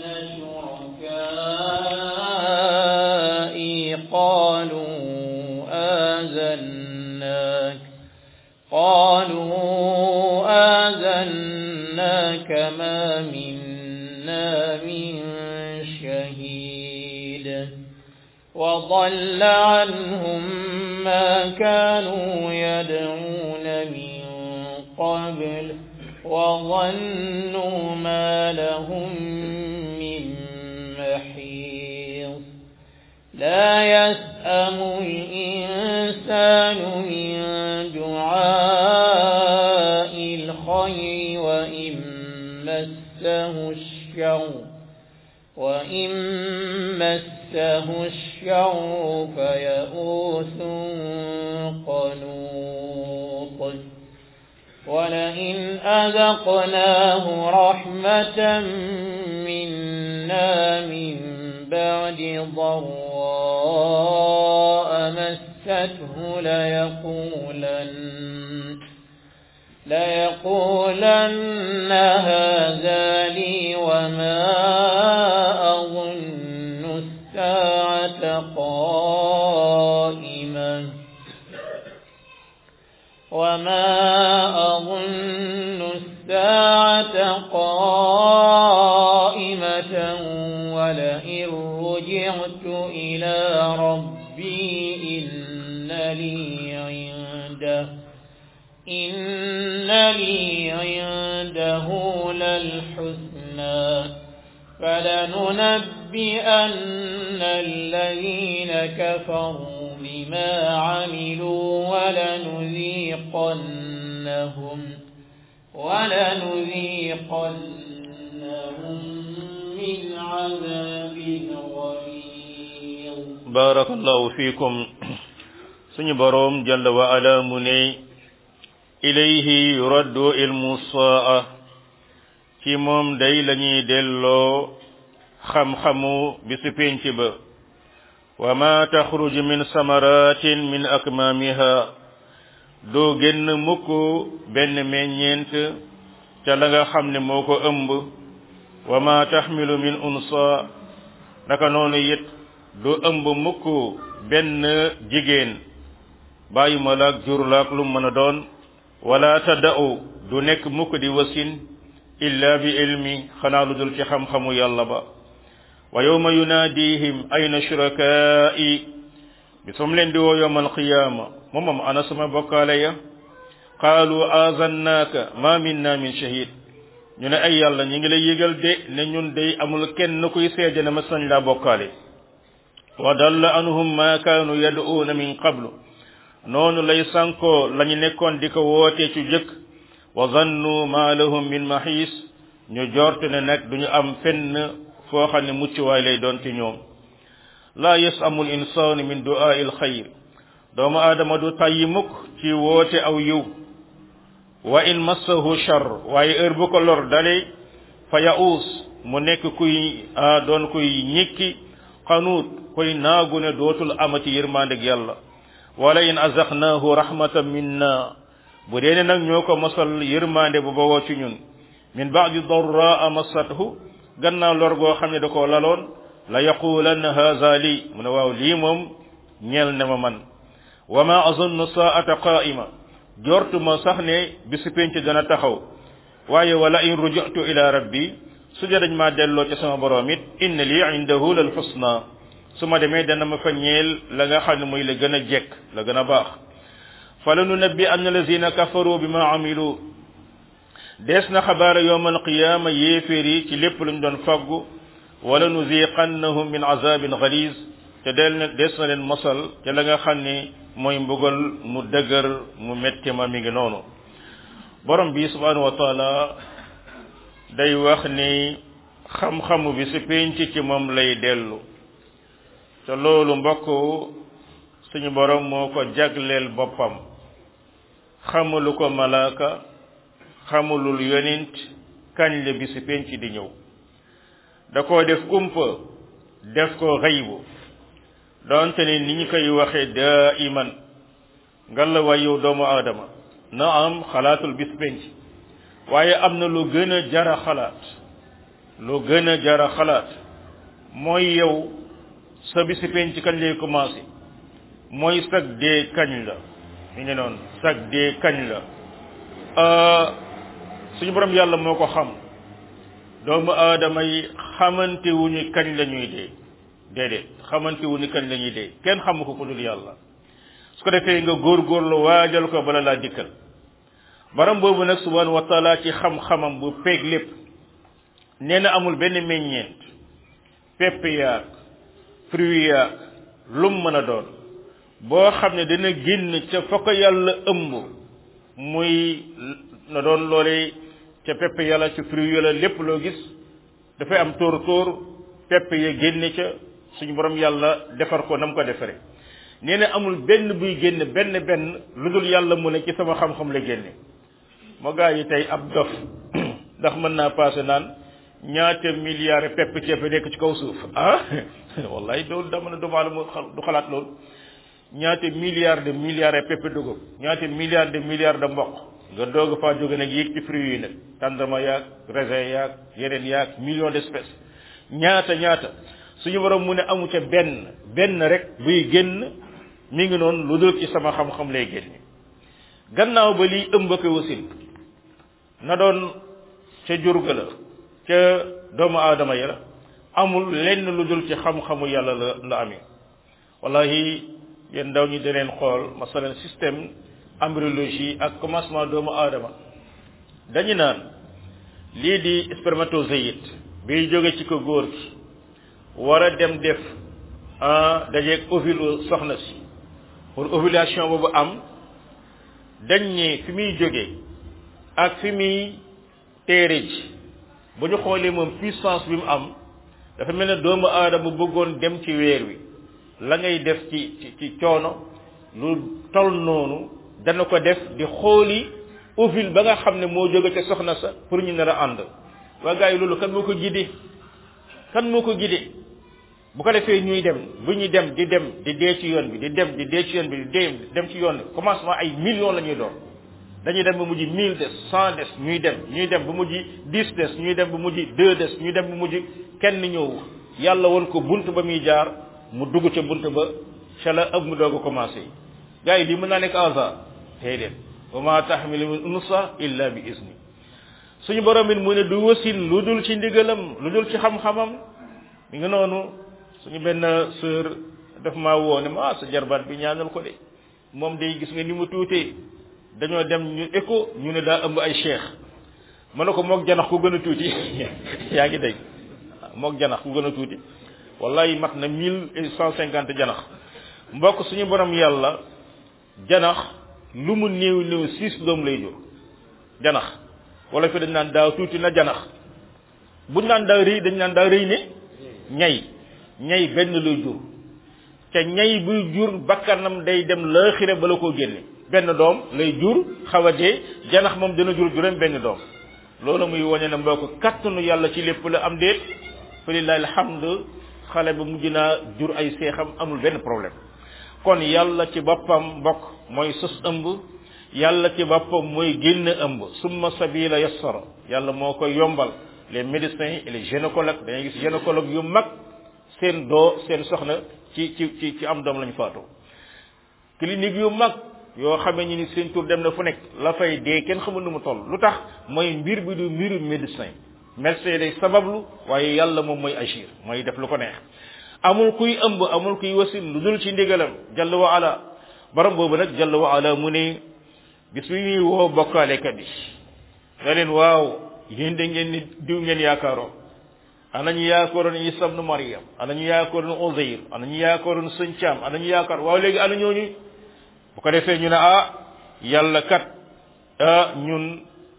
شركائي قالوا آذناك قالوا آذناك ما منا من شهيد وضل عنهم ما كانوا يدعون من قبل وظنوا ما لهم من محيص لا يسأم الإنسان من دعاء الخير وإن مسه الشر وإن مسه الشر فيئوس قنوط ولئن أذقناه رحمة منا أنفسنا من بعد ضراء مسته ليقولن ليقولن هذا لي وما أظن الساعة قائمة وما أظن الساعة قائمة ولئن رجعت إلى ربي إن لي عنده إن لي عنده للحسنى فلننبئن الذين كفروا بما عملوا ولنذيقنهم ولنذيقنهم من عذاب غليظ بارك الله فيكم suñu boroom jalla wa ala mu ne ilayhi yuraddu ilmu saa ci moom day lañuy delloo xam-xamu bisu pénc ba wa ma taxruju min samaratin min akmamiha doo génn mukk benn meññeent ca la nga xam ne moo ko ëmb wa ma taxmilu min unsa naka noonu it du ëmb mukk benn jigéen bàyyi ma laak jur laak lu mën a doon wala tada'u du nekk mukk di wasin illa bi ilmi xanaa lu dul ci xam-xamu yàlla ba wa yawma yunaadihim ayna shurakaai bi som leen di woo yowma alqiyaama moom moom ana sama bokkaale ya qaalu azannaaka ma minna min shahid ñu ne ay yàlla ñu ngi lay yëgal de ne ñun day amul kenn kuy seede na ma sañ laa bokkaale wa dalla anhum ma kaanu yad'uuna min qablu noonu lay sankoo lañu nekkoon di ko wootee ci jëkk wa zannu ma lahum min maxiis ñu jorte ne nag duñu am fenn foo xam ne muccuwaay lay doon ci ñoom laa yasamu l insaanu min du'aa il xayr doomu aadama du tàyyi mukk ci woote aw yiw wa in massahu char waaye heure bu ko lor dale fa ya'uus mu nekk kuy doon kuy ñikki xanuut koy naagu ne dootul amati yërmandeg yàlla wala in azaqnaahu rahmatan minna bu dee ne nag ñoo ko mosal yërmande bu bawoo ci ñun min ba'di darraa massathu gannaaw lor goo xam ne da koo laloon la yaqulanna haza lii mu ne waaw lii moom ñeel ne ma man wa ma azunnu saata qaa'ima jortuma sax ne bisu penc dana taxaw waaye wala in rujatu ila rabbi su dee dañ maa delloo ci sama borom it inna lii indahu lal husna su ma demee dana ma fa ñeel la nga xam ne mooy la gën a jekk la gën a baax fa la nunabbi anna lazina kafaru bima amilu dees na xabaara yowma alqiyama yéeféer yi ci lépp luñ doon faggu wala nuziqannahum min azabin galiz te del na des na leen mosal te la nga xam ne mooy mbugal mu dëgër mu metti ma mi ngi noonu borom bi subhanahu wa taala day wax ni xam-xamu bi si penc ci moom lay dellu te loolu mbokk suñu borom moo ko jagleel boppam xamulu ko malaaka xamulul yonent kañ la bi si penc di ñëw da koo def kumpa def ko xaybu doonte ne ni ñu koy waxee daa iman nga la way yow doomu aadama na am xalaatul bis penc waaye am na lu gën a jara xalaat lu gën a jara xalaat mooy yow sa bisi penc kañ lay commencé mooy sag dee kañ la mi ngi noonu sag dee kañ la suñu borom yàlla moo ko xam doomu aadama yi xamante wuñu kañ la ñuy dee déedéet xamante wuñu kañ la ñuy dee kenn xamu ko ku dul yàlla su ko defee nga góorgóorlu waajal ko bala laa dikkal baram boobu nag subhanahu wa taala ci xam-xamam bu peeg lépp nee na amul benn meññeent pepp yaag fruit yaag lum mën a doon boo xam ne dana génn ca fa ko yàlla ëmb muy na doon loolee ca pepp yàlla ca fruit yàlla lépp loo gis dafay am tóor tóor pepp ya génne ca suñu borom yàlla defar ko nam ko defare nee na amul benn buy génn benn benn lu dul yàlla mu ne ci sama xam-xam la génne moo gaa yi tey ab dof ndax mën naa passé naan ñaata milliards pepp ceeb nekk ci kaw suuf ah wallahi loolu dama ne doomu aadama du xalaat loolu ñaata milliards de milliards et pepp dugub ñaata milliards de milliards de mboq nga doog faa jóge nag yéeg ci fruits yi nag tàndarma yaag raisin yaag yeneen yaag millions d'espèces ñaata ñaata suñu borom mu ne amu ca benn benn rek buy génn mi ngi noonu lu dul ci sama xam-xam lay génn gannaaw ba liy ëmb ko wasin na doon ca jurga la ca doomu aadama ya la amul lenn lu dul ci xam-xamu yàlla la la amee wallahi yéen ndaw ñi daneen xool masalan système embryologie ak commencement doomu aadama dañu naan lii di spermatozoïde biy jóge ci ko góor gi war a dem def ah dajeeg ovule soxna si pour ovulation boobu am dañ ne fi muy jóge ak fi muy téere ji bu ñu xoolee moom puissance bi mu am dafa mel ne doomu aadama bëggoon dem ci weer wi la ngay def ci ci ci coono lu tol noonu dana ko def di xooli ovule ba nga xam ne moo jóge ca soxna sa pour ñu nar a ànd waa gars yi loolu kan moo ko gidee kan moo ko gidee bu ko defee ñuy dem bu ñuy dem di dem di dee ci yoon bi di dem di dee ci yoon bi di dee dem ci yoon bi commencement ay millions la ñuy doon dañuy dem ba mujj mille des cent des ñuy dem ñuy dem ba mujj dix des ñuy dem ba mujj deux des ñuy dem ba mujj kenn ñëw yàlla woon ko bunt ba muy jaar mu dugg ca bunt ba ca la ëpp mu doog a commencé gars yi lii mën naa nekk hasard déedéet wa ma taxmilu min unsa illa bi izni suñu borom it mu ne du wasin lu dul ci ndigalam lu dul ci xam-xamam mi ngi noonu suñu benn sœur daf maa woo ne ma sa jarbaat bi ñaanal ko de moom day gis nga ni mu tuutee dañoo dem ñu écho ñu ne daa ëmb ay cheikh ma ne ko moog janax ku gën a tuuti yaa ngi dégg moog janax ku gën a tuuti wallahi mat na mille cent cinquante janax mbokk suñu borom yàlla janax lu mu néew néew six doom lay jur janax wala fi dañ naan daaw tuuti na janax buñ naan daa rëy dañ naan daa rëy ne ñay ñay benn lay jur te ñay buy jur bakkanam day dem laaxira bala koo génne benn doom lay jur xaw a dee janax moom dina jur juróom benn doom loolu muy wane ne mbokk kattanu yàlla ci lépp la am déet fa lillahi alhamdu xale ba mujj naa jur ay seexam amul benn problème kon yàlla ci boppam mbokk mooy sos ëmb yàlla ci boppam mooy génn ëmb summa sabila yassara yàlla moo koy yombal les médecins et les gynécologues dañuy gis gynécologue yu mag seen doo seen soxna ci ci ci ci am doom lañu faatoo clinique yu mag yoo xamee ni seen tur dem na fu nekk la fay dee kenn xamul nu mu toll lu tax mooy mbir bi du mbiru médecin médecin day sabablu waaye yàlla moom mooy agir mooy def lu ko neex amul kuy ëmb amul kuy wasin lu dul ci ndigalam jalla wa ala borom boobu nag jalla wa ala mu ne bis bi ñuy woo bokkaalekat yi nga leen waaw yéen da ngeen ni diw ngeen yaakaaroon ana ñu yaakaaroon Isa ibn Maryam ana ñu yaakaaroon Uzayr ana ñu yaakaaroon sëñ Caam ana ñu yaakaar waaw léegi ana ñooñu bu ko defee ñu ne ah yàlla kat ah ñun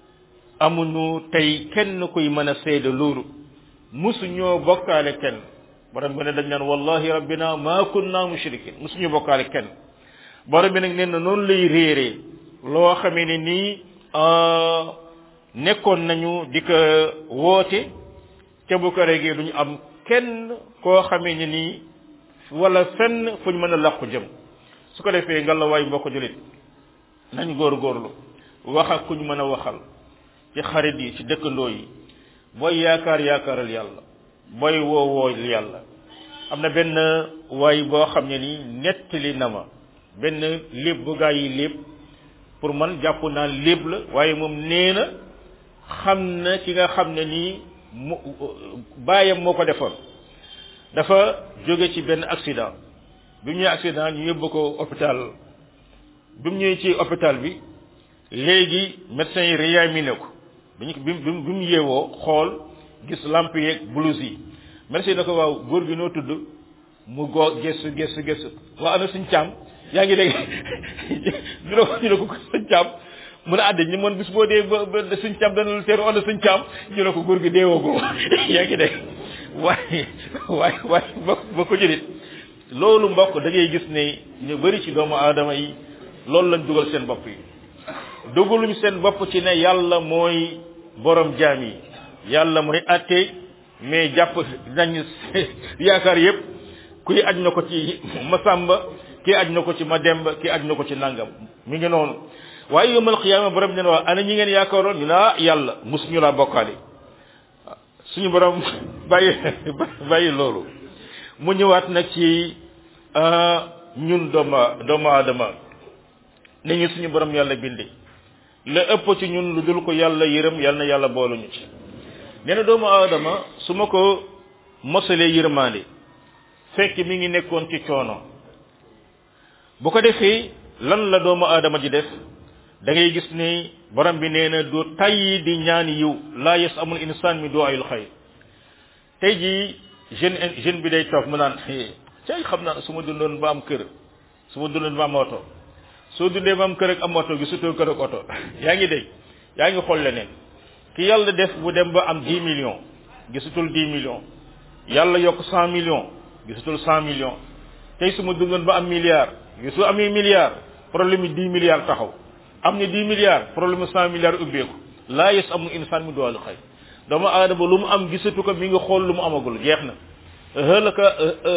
amuñu tey kenn kuy mën a seede loolu musu ñoo bokkaale kenn borom bi ne dañ naan wallahi rabbina ma kunna mushrikin musu ñu bokkaale kenn borom bi nag nee na noonu lay réeree loo xamee ne nii nekkoon nañu di ko woote ca bu ko regee duñu am kenn koo xamee ne nii wala fenn fu ñu mën a làqu jëm su ko defee nga la waay mbokk julit nañ góorgóorlu wax ak ku ñu mën a waxal ci xarit yi ci dëkkandoo yi booy yaakaar yaakaaral yàlla booy woo woo yàlla am na benn waay boo xam ne nii nettali na ma benn léeb bu gaa yi léeb pour man jàpp naa léeb la waaye moom nee na xam na ki nga xam ne nii mu baayam moo ko defoon dafa jóge ci benn accident bi mu ñëwee accident ñu yóbbu ko hôpital bi mu ñëwee ci hôpital bi léegi médecin yi réanimé ko bi ñu bi bi mu yeewoo xool gis lampe yeeg blouse yi médecin yi na ko waaw góor gi noo tudd mu goo gëstu gëstu gëstu waa ana suñ caam yaa ngi dégg ñu ne ko ñu ne ko suñ caam mu ne àdde ñu moon bis boo dee ba ba suñ caam dana lu teeru ana suñ caam ñu ne ko góor gi deewoo ko yaa ngi dégg waaye waaye waaye ba ba ko jëlit loolu mbokk da ngay gis ne ñu bari ci doomu aadama yi loolu lañ dugal seen bopp yi dugaluñ seen bopp ci ne yàlla mooy borom jaam yi yàlla mooy atte mais jàpp nañ yaakaar yépp kuy aj na ko ci masamba kii aj na ko ci mademba kii aj na ko ci nangam mi ngi noonu waaye yowmal qiyaama borom dina wax ana ñi ngeen yaakaaroon ñu ne ah yàlla mus ñu laa bokkaale suñu borom bàyyi bàyyi loolu mu ñëwaat nag ci ñun dooma doomu aadama ne ñu suñu borom yàlla bindi la ëpp ci ñun lu dul ko yàlla yërëm yàlla na yàlla booluñu ci nee na doomu aadama su ma ko mosalee yërmaande fekk mi ngi nekkoon ci coono bu ko defee lan la doomu aadama ji def da ngay gis ni borom bi nee na du tayyi di ñaan yiw laa yes amul insaan mi doo ayul xayr tey jii jeune jeune bi day toog mu naan cay xam naa su ma dundoon ba am kër su ma dundoon ba am oto soo dundee ba am kër ak am oto gisutoo kër ak oto yaa ngi dégg yaa ngi xool leneen ki yàlla def bu dem ba am 10 millions gisutul 10 millions yàlla yokk 100 millions gisutul 100 millions tey su ma dundoon ba am milliard gisu amee milliard problème yi 10 milliards taxaw am ni 10 milliards problème 100 milliards ubbeeku laa yes amul insaan mi doolu xëy doomu aadama lu mu am gisatu ko mi ngi xool lu mu amagul jeex na hëlaka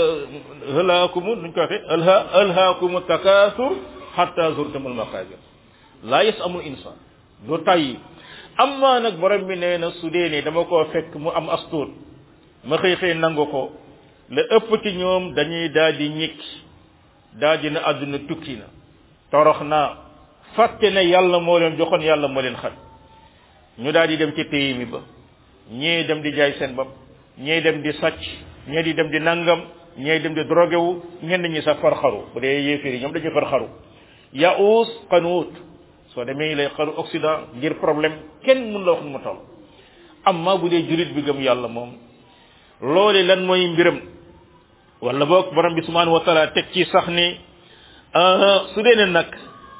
hëlaakumu nuñ ko waxee alha alhaakumu takaasur hatta zurtumul maqabir laa yes amul insaan du tàyyi amma nag borom bi nee na su dee ne dama koo fekk mu am astuut ma xëy xëy nangu ko la ëpp ci ñoom dañuy daal di ñikki daal di na àdduna tukki na torox naa fàtte ne yàlla moo leen joxoon yàlla moo leen xat ñu daal di dem ci pays mi ba ñee dem di jaay seen bopp ñee dem di sàcc ñee di dem di nangam ñee dem di drogué wu ñenn ñi sax farxaru bu dee yéeféer yi ñoom dañuy farxaru yaus qanuut soo demee lay xaru occident ngir problème kenn mun la wax nu mu toll amma bu dee julit bi gëm yàlla moom loole lan mooy mbiram wala boog borom bi subhanahu wa taala teg ci sax ni su dee ne nag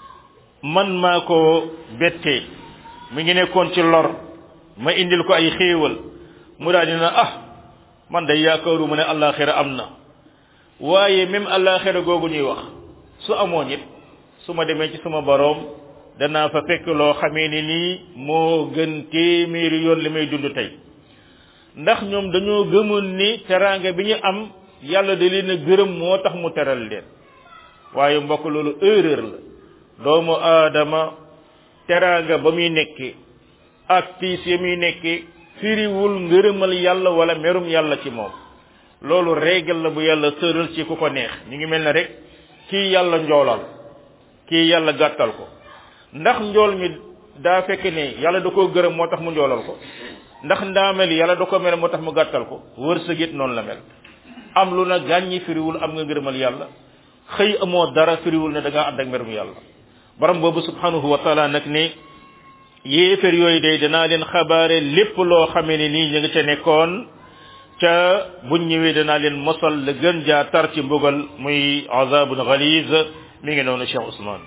man maa ko bettee mi ngi nekkoon ci lor ma indil ko ay xéewal mu daal dina ah man day yaakaaru mu ne àllaaxira am na waaye même àllaaxira googu ñuy wax su amoon it su ma demee ci sama boroom danaa fa fekk loo xamee ni nii moo gën téeméeri yoon li may dund tey ndax ñoom dañoo gëmoon ni teraanga bi ñu am yàlla da leen a gërëm moo tax mu teral leen waaye mbokk loolu erreur la doomu aadama teraanga ba muy nekkee ak tiis ya muy nekkee firiwul ngërëmal yàlla wala merum yàlla ci moom loolu régal la bu yàlla tëral ci ku ko neex ñu ngi mel ne rek kii yàlla njoolal kii yàlla gàttal ko ndax njool mi daa fekk ne yàlla da koo gërëm moo tax mu njoolal ko ndax ndaamel yàlla da ko mel moo tax mu gàttal ko wërsëg it noonu la mel am lu na gàññi firiwul am nga ngërëmal yàlla xëy amoo dara firiwul ne da ngaa ànd ak merum yàlla borom boobu subhanahu wa taala nag ne yéefér yooyu day danaa leen xabaare lépp loo xamee ne nii ñu ngi ca nekkoon ca buñ ñëwee danaa leen mosal la gën jaa tar ci mbugal muy azabun galiz mi ngi noonu Cheikh Ousmane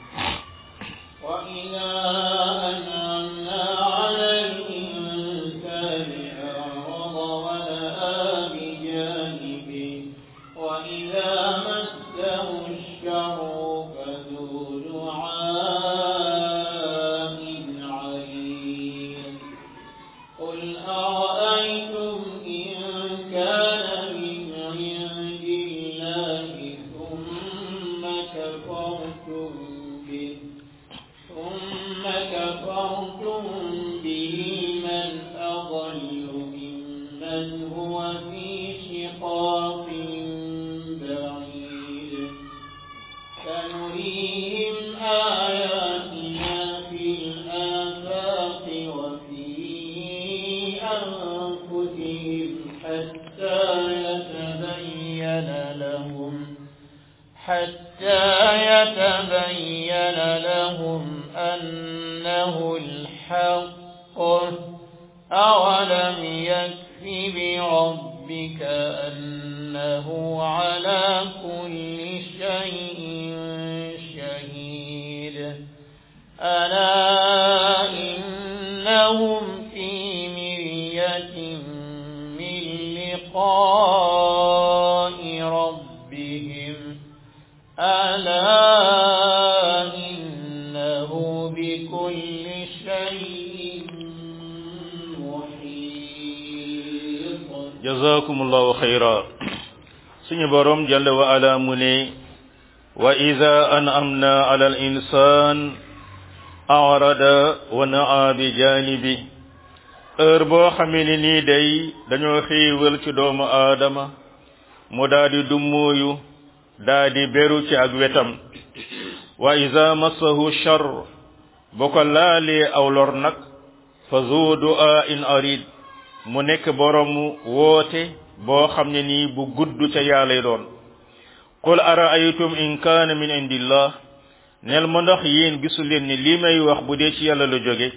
وإذا أنعمنا على الإنسان أعرض ونأى بجانبه وإذا مسه الشر فذو دعاء عليم قل أرأيتم إن كان من عند الله ثم كفرتم به ثم كفرتم به من أضل ممن هو في شقاق بعيد سنريهم آياتنا في الآفاق وفي أنفسهم حتى يتبين لهم حتى يتبين لهم أنه الحق أولم يكف بربك أنه على كل شيء شهيد ألا إنهم في مرية من لقاء ربهم ألا إنه بكل شيء محيط jazakumullahu xayra suñu borom jalla wa ala mu ne wa ida an'amna ala al insan arada wa naa bi janibi heure boo xamee ni nii day dañoo xiiwal ci doomu aadama mu daadi dummóoyu daadi beru ci ak wetam wa ida massahu char bu ko laalee aw lor nag fa zu du'a in arid mu nekk boromu woote boo xam ne nii bu gudd ca yàllay doon qul araaytum in kaana min indillah nel ma ndax yéen gisu leen ni lii may wax bu dee ci yàlla la jóge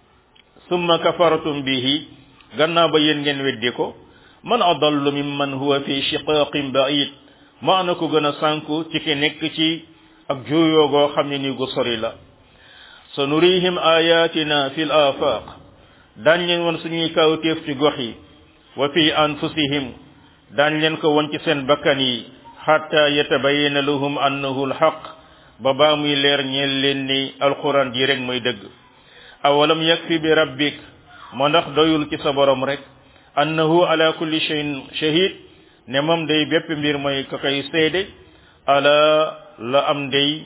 summa kafartum bihi gannaaw ba yéen ngeen weddi ko man adallu mimman huwa fi shiqaqin ba'id ma ana ko gën a sànku ci ki nekk ci ak juuyoo goo xam ne nii gu sori la sa nurihim ayatina fi l afaq daañ leen won suñuy kawtéef ci gox yi wa fi anfusihim daañ leen ko won ci seen bakkan yi xatta yatabayana lahum annahu alxaq ba baa muy leer ñeel leen ni alquran ji rek mooy dëgg awalam yakfi bi rabbik moo ndax doyul ci sa borom rek annahu ala kulli shay'in shahid ne moom day bépp mbir mooy ka koy seede ala la am day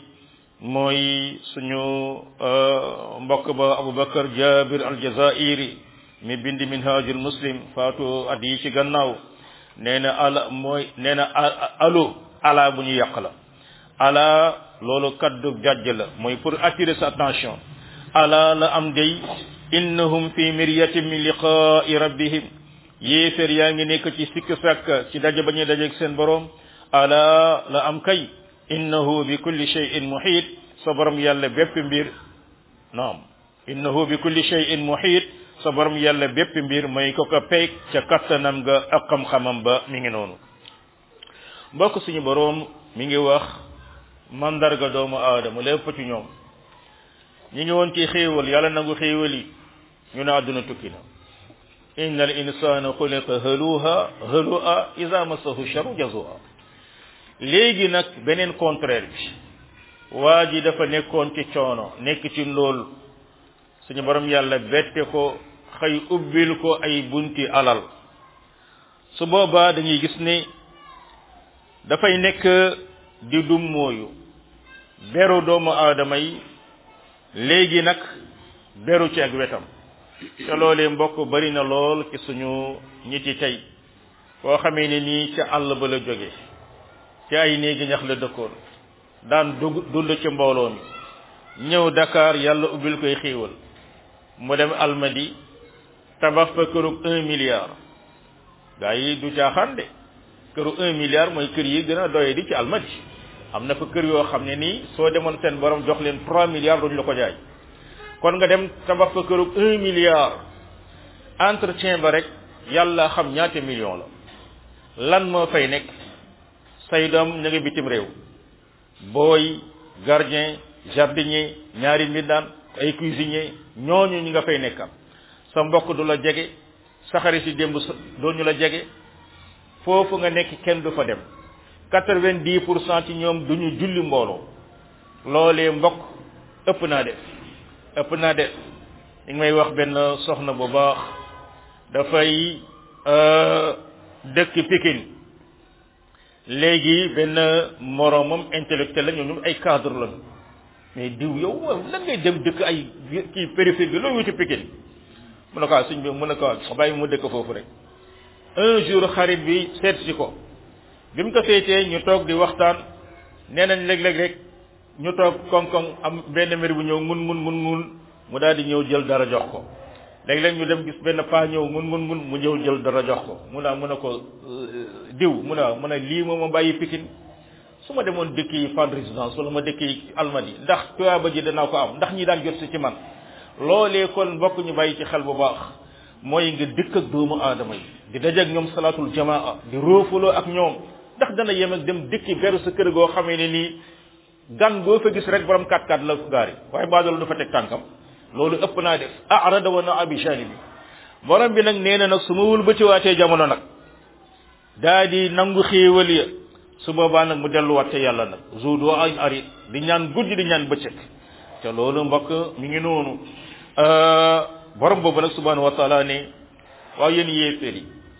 mooy suñu mbokk ba abubakar jabir aljazairi mi bindi minhajul muslim faatu at yi ci gannaaw nee na ala mooy nee na alo ala bu ñu yàq la ala loolu kaddu jàjj la mooy pour attirer sa attention ala la am day innahum fi miryatin min liqa'i rabbihim yéefér yaa ngi nekk ci sikk sàkk ci daje ba ñuy dajeeg seen borom ala la am kay innahu bi kulli shay'in muhit sa borom yàlla bépp mbir naam innahu bi kulli shay'in muhit sa borom yàlla bépp mbir mooy ko ko peeg ca kattanam nga ak xam-xamam ba mi ngi noonu mbokk suñu borom mi ngi wax mandarga doomu aadama lépp ci ñoom ñi ngi woon ci xéewal yàlla nangu xéewal yi ñu ne àdduna tukki na inna al insana xuliqa haluha halua ida massahu charu jazua léegi nag beneen contraire bi waa ji dafa nekkoon ci coono nekk ci lool suñu borom yàlla bette ko xëy ubbil ko ay bunti alal su boobaa dañuy gis ne dafay nekk di dum mooyu beru doomu aadama yi léegi nag beru ci ak wetam te loolee mbokk bari na lool ci suñu ñi ci tey koo xamee ne nii ca àll ba la jóge ci ay néegi ñax la dëkkoon daan dugg dund ci mbooloo mi ñëw Dakar yàlla ubbil koy xiiwal mu dem almadi tabax fa kërug un milliard gaa yi du caaxaan de këru un milliard mooy kër yi gën a doye di ci almadi am na fa kër yoo xam ne nii soo demoon seen borom jox leen trois milliards duñu la ko jaay kon nga dem tabax fa kërug un milliard entretien ba rek yàlla xam ñaata million la lan moo fay nekk say doom ñu ngi bitim réew booy gardien jardinier ñaari mbindaan ay cuisinier ñooñu ñi nga fay nekkal sa mbokk du la jege sa xarit si démb doo ñu la jege foofu nga nekk kenn du fa dem quatre-vingt-dix pour cent ci ñoom du ñu julli mbooloo loolee mbokk ëpp naa def ëpp naa def li may wax benn soxna bu baax dafay dëkk Pikine léegi benn moromam intellectuel la ñoom ay cadre lañu mais diw yow waaw lan ngay dem dëkk ay kii périphérie bi loo wuti Pikine mu ne ko suñ bi mu ne ko bàyyi mu dëkk foofu rek un jour xarit bi seet si ko bi mu ko seetee ñu toog di waxtaan nee nañ léeg-léeg rek ñu toog koŋ-koŋ am benn mbir bu ñëw mun mun mun mun mu daal di ñëw jël dara jox ko léeg-léeg ñu dem gis benn paa ñëw mun mun mun mu ñëw jël dara jox ko mu naa mu ne ko diw mu ne mu ne lii moo ma bàyyi Pikine su ma demoon dëkk yi Fann Résidence wala ma dëkk yi Almadi ndax tuyaaba ji danaa ko am ndax ñi daan jot si ci man loolee kon mbokk ñu bàyyi ci xel bu baax mooy nga dëkk ak doomu aadama yi di dajeeg ñoom salaatul jamaa di roofaloo ak ñoom ndax dana yem ak dem dëkki beru sa kër goo xamee ne nii gan boo fa gis rek borom kat kat la gaari waaye baadoolu du fa teg tànkam loolu ëpp naa def arada wa na abi janibi borom bi nag nee na nag su ma wul ba ci waatee jamono nag daa di nangu xéewal ya su boobaa nag mu delluwaat ca yàlla nag zuudu ay ari di ñaan guddi di ñaan bëccëg te loolu mbokk mi ngi noonu borom boobu nag subhanahu wa taala ne waaw yéen yéeféer yi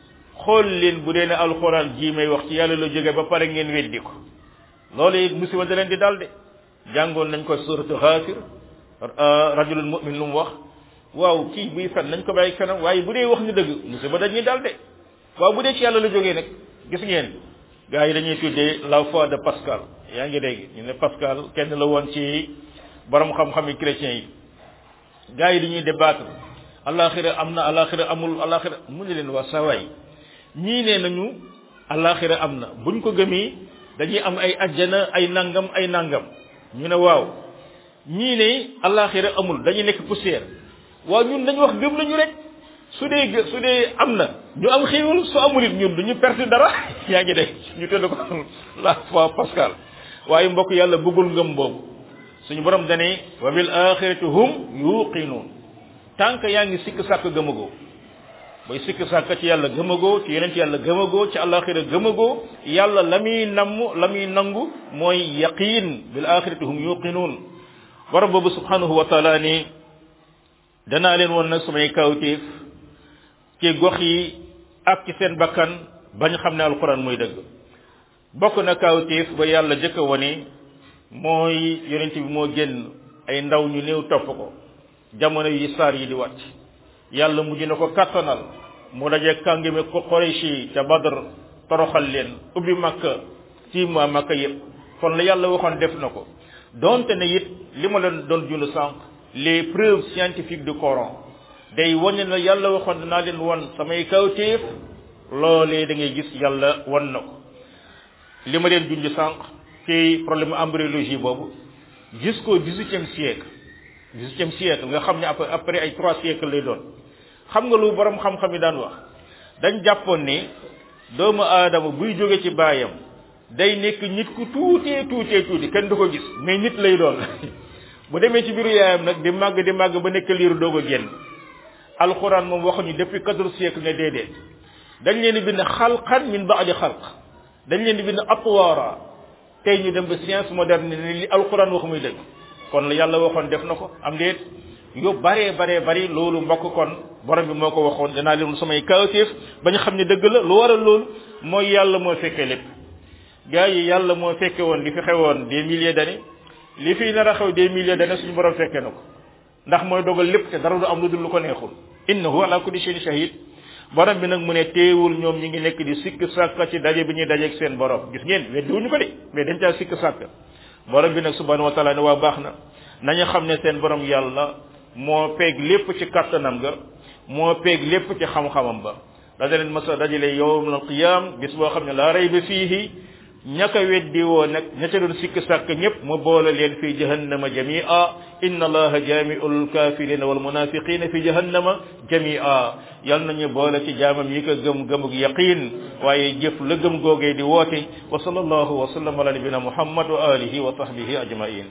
xool leen bu dee ne alxuraan jii may wax ci yàlla la jóge ba pare ngeen weddi ko loolu it musiba da leen di dal de jàngoon nañ ko suratu xaafir rajulul mu'min lu mu wax waaw kii buy fen nañ ko bàyyi fenam waaye bu dee wax ñu dëgg musiba dañuy dal de waaw bu dee ci yàlla la jógee nag gis ngeen gars yi dañuy tuddee la foi de Pascal yaa ngi dégg ñu ne Pascal kenn la woon ci borom xam-xam yi chrétiens yi gars yi dañuy débattre alaxira am na alaxira amul alaxira mu ne leen waa sawaay ñii nee nañu alaxira am na buñ ko gëmee dañuy am ay ajjana ay nangam ay nangam ñu ne waaw ñii ne alaxira amul dañuy nekk poussière waaw ñun dañu wax gëm nañu rek su dee su dee am na ñu am xéewal su amul it ñun duñu perte dara yaa ngi dégg ñu tëdd ko la foi Pascal waaye mbokk yàlla bëggul ngëm boobu suñu borom dane wa bil axirati hum yuqinuun tànk yaa ngi sikk sàkk gëmagoo booy sikk sàkk ci yàlla gëmagoo ci yeneen ci yàlla gëmagoo ci alaxira gëmagoo yàlla la muy namm la muy nangu mooy yaqin bil axirati hum yuqinuun borom boobu subhanahu wa taala ni danaa leen woon nag samay kawtéef ci gox yi ak ci seen bakkan bañ xam ne alquran muy dëgg bokk na kawtéef ba yàlla jëkk a wone mooy yonent bi moo génn ay ndaw ñu néew topp ko jamono yi saar yi di wàcc yàlla mujj na ko kattanal mu daje kàngime ko Quraysh yi ca Badr toroxal leen ubbi makka ci ma makka yëpp kon la yàlla waxoon def na ko donte ne it li ma leen doon jund sànq les preuves scientifiques du Coran day wane na yàlla waxoon dinaa leen won samay kawtéef loolee da ngay gis yàlla won na ko li ma leen junj sànq ci problème embryologie boobu jusqu'au dix-huitième siècle dix-huitième siècle nga xam ne après après ay trois siècles lay doon xam nga lu borom xam-xam yi daan wax dañ jàppoon ni doomu aadama buy jóge ci baayam day nekk nit ku tuutee tuutee tuuti kenn du ko gis mais nit lay doon bu demee ci biiru yaayam nag di màgg di màgg ba nekk liiru doog a génn alxuraan moom waxuñu depuis quatorze siècle ne déedéet dañ leen di bind xalqan min baadi xalq dañ leen di bind atwaara tey ñu dem ba science moderne ni li alxuraan wax muy dëgg kon la yàlla waxoon def na ko am déet yu baree baree bari loolu mbokk kon borom bi moo ko waxoon danaa leen samay kawtéef ba ñu xam ne dëgg la lu waral loolu mooy yàlla moo fekkee lépp gars yi yàlla moo fekke woon li fi xewoon des milliers d'années li fi nar a xew des milliers d'années suñu borom fekkee na ko ndax mooy dogal lépp te dara du am lu dul lu ko neexul innahu ala kulli shay'in shahid borom bi nag mu ne teewul ñoom ñi ngi nekk di sikk sàkk ci daje bi ñuy dajeeg seen borom gis ngeen weddi wuñu ko de mais dañ caa sikk sàkk borom bi nag subhanahu wa taala ne waa baax na nañu xam ne seen borom yàlla moo peeg lépp ci kattanam ga moo peeg lépp ci xam-xamam ba dana leen masa dajale yowmal qiyam bis boo xam ne laa rayba fiihi ñaka weddi woo nag ña ca doon sikk sàkk ñëpp mu boole leen fi jahannama jamia inna allaha jamiul kafirina wal munafiqina fi jahannama jamia yal nañu boole ci jaamam yi ko gëm gëmug yaqin waaye jëf la gëm googee di woote wa sallallahu wa sallam ala nabina muhammad wa alihi wa sahbihi ajmain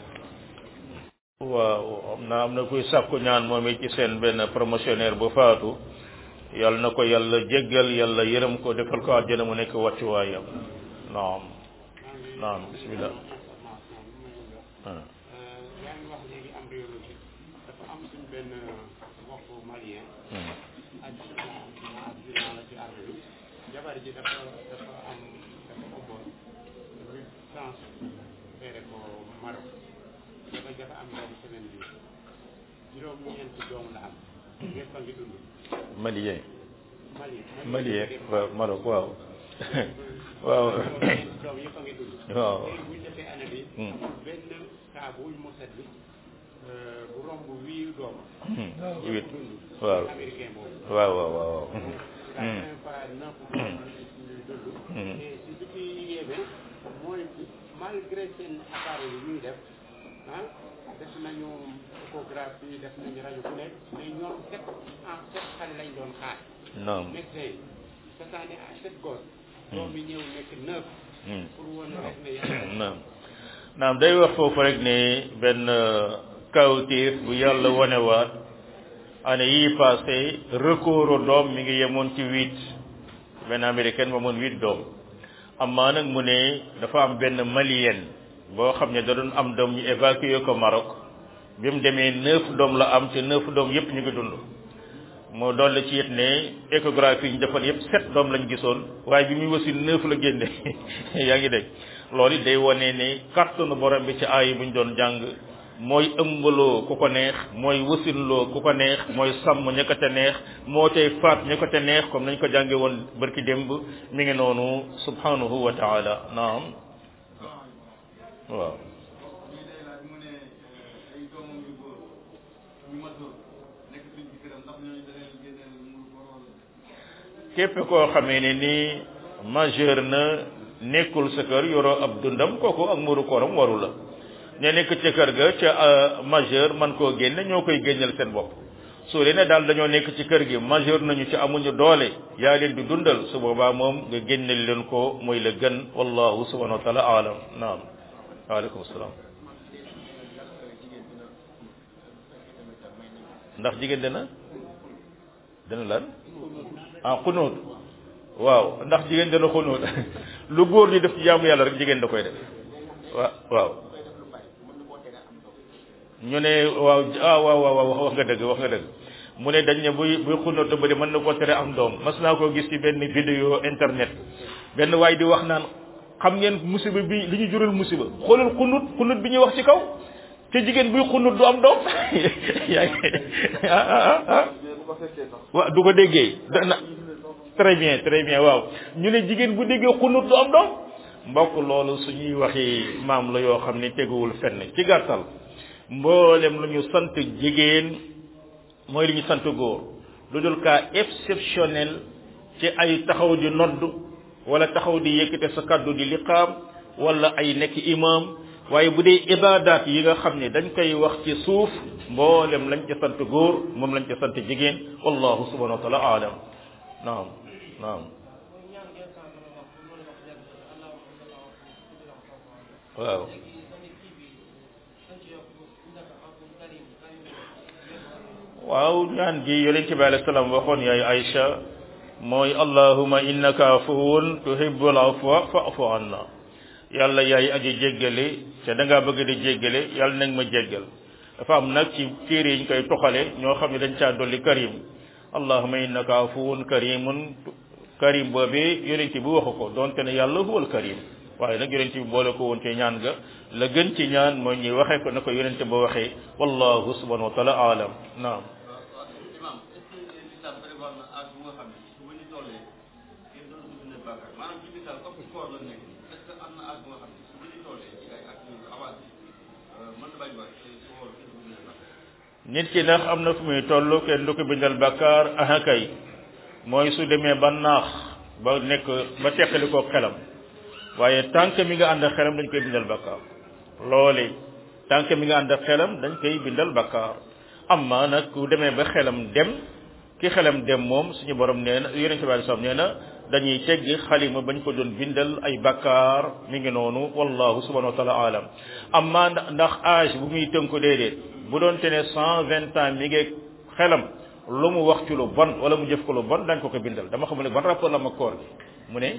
waaw am na am na kuy sàkku ñaan moom it ci seen benn promotionnaire bu faatu yal na ko yàlla jéggal yàlla yërëm ko defal ko àjjana mu nekk wàccuwaayam naam naam bismillah yaa ngi wax léegi embryologie dafa am suñ benn mbokku malien accident accident la ci arme bi jabar ji dafa dafa am dafa ëmboon ñu transféré ko Maroc dafa dafa am doom semaine bi juróom ñeenti doom la am ñëpp a ngi dund malien malien malien waaw Maroc waaw waaw doom yëpp a ngi dund waaw léegi bu ñu defee année bi Hmm. amul benn cas bu ñu mos a gis euh, bu romb wii doom huit dund waaw américain boobu waaw waaw waaw la première fois neuf ñuy dund Hmm. et si li ci yéeme mooy malgré seen appareil yi ñuy def ah def nañu échographie def nañu rajo bu nekk mais ñoom sept en sept xale lañ doon xaar naam médecin yi cette année à sept gosses doom yi ñëw nekk neuf Hmm. pour wane rek ne yàlla naam naam day wax foofu rek ne benn kawtéef bu yàlla wanewaat année yii passé record doom mi ngi yemoon ci huit benn américaine ba moon huit doom amaa nag mu ne dafa am benn malienne boo xam ne da doon am doom ñu évacué ko Maroc bi mu demee neuf doom la am te neuf doom yépp ñu ngi dund moo dolli ci it ne échographie yi ñu defal yëpp sept doom lañ gisoon waaye bi muy wasin neuf la génne yaa ngi dégg loolu it day wane ne kàttanu borom bi ci aay bu ñu doon jàng mooy ëmbaloo ku ko neex mooy wasinloo ku ko neex mooy sàmm ña ko te neex moo tey faat ña ko te neex comme nañ ko jànge woon barki démb mi ngi noonu subhanahu wa taala naam waaw képp koo xamee ne ni majeur na nekkul sa kër yoroo ab dundam kooku ak muru kooram waru la ña nekk ca kër ga ca majeur man koo génne ñoo koy génneel seen bopp su leen ne daal dañoo nekk ci kër gi majeur nañu ci amuñu doole yaa leen di dundal su boobaa moom nga génneel leen ko mooy la gën wallahu subhanahu wa taala alam naam waaleykum salaam ndax jigéen dina dina lan ah xunóot waaw ndax jigéen dana xunóot lu góor ñi def ci jaamu yàlla rek jigéen da koy def waaw waaw ñu ne waaw ah waaw waaw wax nga dëgg wax nga dëgg mu ne dañ ne buy buy xunóot ba de mën na koo tere am doom mas naa koo gis ci benn vidéo internet benn waay di wax naan xam ngeen musiba bi li ñu jural musiba xoolal xunut xunut bi ñuy wax ci kaw te jigéen buy xunut du am doom yaa ngi ah ah ah waaw du ko déggee dana très bien très bien waaw ñu ne jigéen bu déggee xunut du am doom mbokk loolu suñuy waxi maam la yoo xam ne teguwul fenn ci gàttal mboolem lu ñu sant jigéen mooy li ñu sant góor lu dul cas exceptionnel ci ay taxaw di nodd wala taxaw di yëkkate sa kaddu di liqaam wala ay nekk imam waaye bu dee ibadat yi nga xam ne dañ koy wax ci suuf mboolem lañ ca sant góor moom lañ ca sant jigéen wallahu subhanahu wa taala alam naam naam waaw waaw ñaan gi yonent bi alayhi salaam waxoon yaay Aïcha mooy allahuma innaka afuwun tuhibbul afwa fa'fu anna yàlla yaay aji jéggale te da ngaa bëgg di jéggale yàlla nag ma jéggal dafa am nag ci téere yi ñu koy toxale ñoo xam ne dañ caa dolli karim allahuma innaka afuwun karimun karim boobee yonent bi waxu ko donte ne yàlla huwal karim waaye nag yonent bi boole ko woon ci ñaan ga la gën ci ñaan mooy ñuy waxee ko na ko yonent ba waxee wallahu subhanahu wa taala alam naam nit ki ndax am na fu muy toll kenn du ko bindal bàkkaar aha kay mooy su demee ba naax ba nekk ba teqali ko xelam waaye tànk mi nga ànd ak xelam dañ koy bindal bàkkaar loole tànk mi nga ànd ak xelam dañ koy bindal bàkkaar amma nag ku demee ba xelam dem ki xelam dem moom suñu borom nee na yonente bi sallam nee na dañuy teggi xalima bañ ko doon bindal ay bakkaar mi ngi noonu wallahu subhanahu wa taala alam amma ndax âge bu muy tënku déedéet bu doon te ne cent vingt ans mi ngi xelam lu mu wax ci lu bon wala mu jëf ko lu bon dañ ko ko bindal dama xamul ne ban rapport la ma koor gi mu ne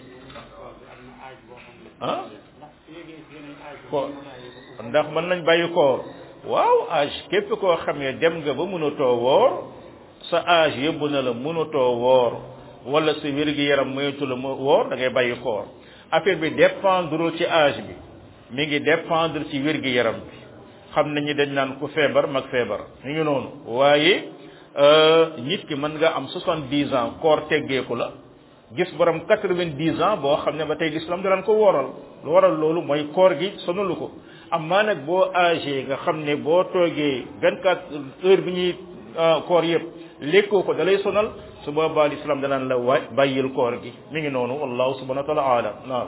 ah ko ndax mën nañ bàyyi koor waaw âge képp koo xam ne dem nga ba mënatoo woor sa âge yóbbu na la mënatoo woor wala sa wér-gi yaram moytu la mu woor da ngay bàyyi koor affaire bi dépendre ci âge bi mi ngi dépendre ci wér-gi yaram bi xam nañu dañ naan ku feebar mag feebar mi ngi noonu waaye nit ki mën nga am soixante dix ans koor teggeeku la gis borom quatre vingt dix ans boo xam ne ba tey l'islam daan ko wooral lu waral loolu mooy koor gi sonalu ko amaa nag boo âgé nga xam ne boo toogee vingt quatre heures bi ñuy koor yëpp lekkoo ko dalay sonal su boobaa l'islam danaan la waaj bàyyil koor gi mi ngi noonu wallahu subhanahu wa taala alam naam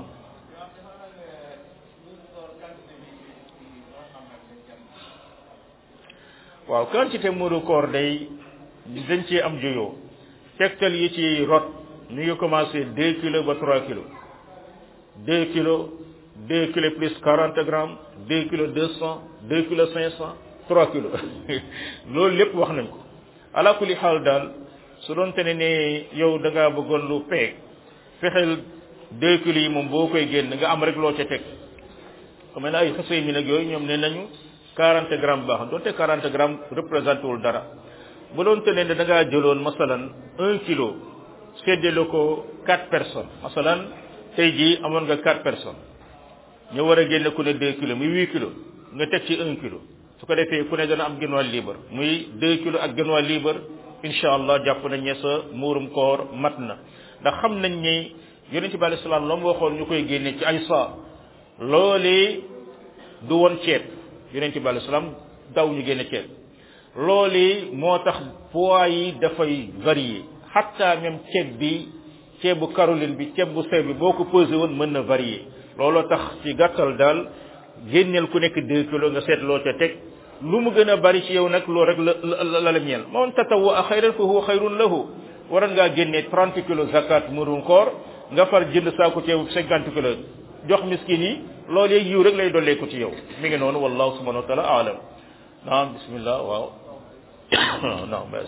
waaw quantité muuru koor day dañ ci am juyoo tegtal yi ci rot ñu ngi commencé deux kilos ba trois kilos deux kilos deux kilos plus quarante grammes deux kilos deux cent deux kilos cinq cent trois kilos loolu lépp wax nañ ko ala kulli xaal daal su doon te ne ne yow da ngaa bëggoon lu peeg fexeel deux kilos yi moom boo koy génn nga am rek loo ca teg xam ne ay xasee mi nag yooyu ñoom ne nañu quarante grammes baax doonte quarante grammes représenté wul dara bu doon te ne da ngaa jëloon masalan un kilo séddale ko quatre personnes masalan tey jii amoon nga quatre personnes ñu war a génne ku ne deux kilos muy huit kilos nga teg ci un kilo su ko defee ku ne dana am genn wàll libre muy deux kilos ak genn wàll libre incha allah jàpp nañ ne sa muurum koor mat na ndax xam nañ ni yonente bi alei salaam la mu waxoon ñu koy génne ci ay saa loolee du woon ceeb yonente bi alei salaam daw ñu génne ceeb loolee moo tax poids yi dafay varier hatta même ceeb bi ceebu Caroline bi ceeb bu sew bi boo ko pesé woon mën na varier looloo tax ci gàttal daal génneel ku nekk deux kilos nga seet loo ca teg lu mu gën a bari ci yow nag loolu rek la la la ñeel man tatawwa xayran fa huwa xayrun lahu waroon ngaa génnee trente kilos zakat murum koor nga far jënd saako ceebu cinquante kilos jox miskin yi loolu yeeg yiw rek lay dolleeku ci yow mi ngi noonu wallahu subhanahu wa taala alam naam bismillah waaw naam ba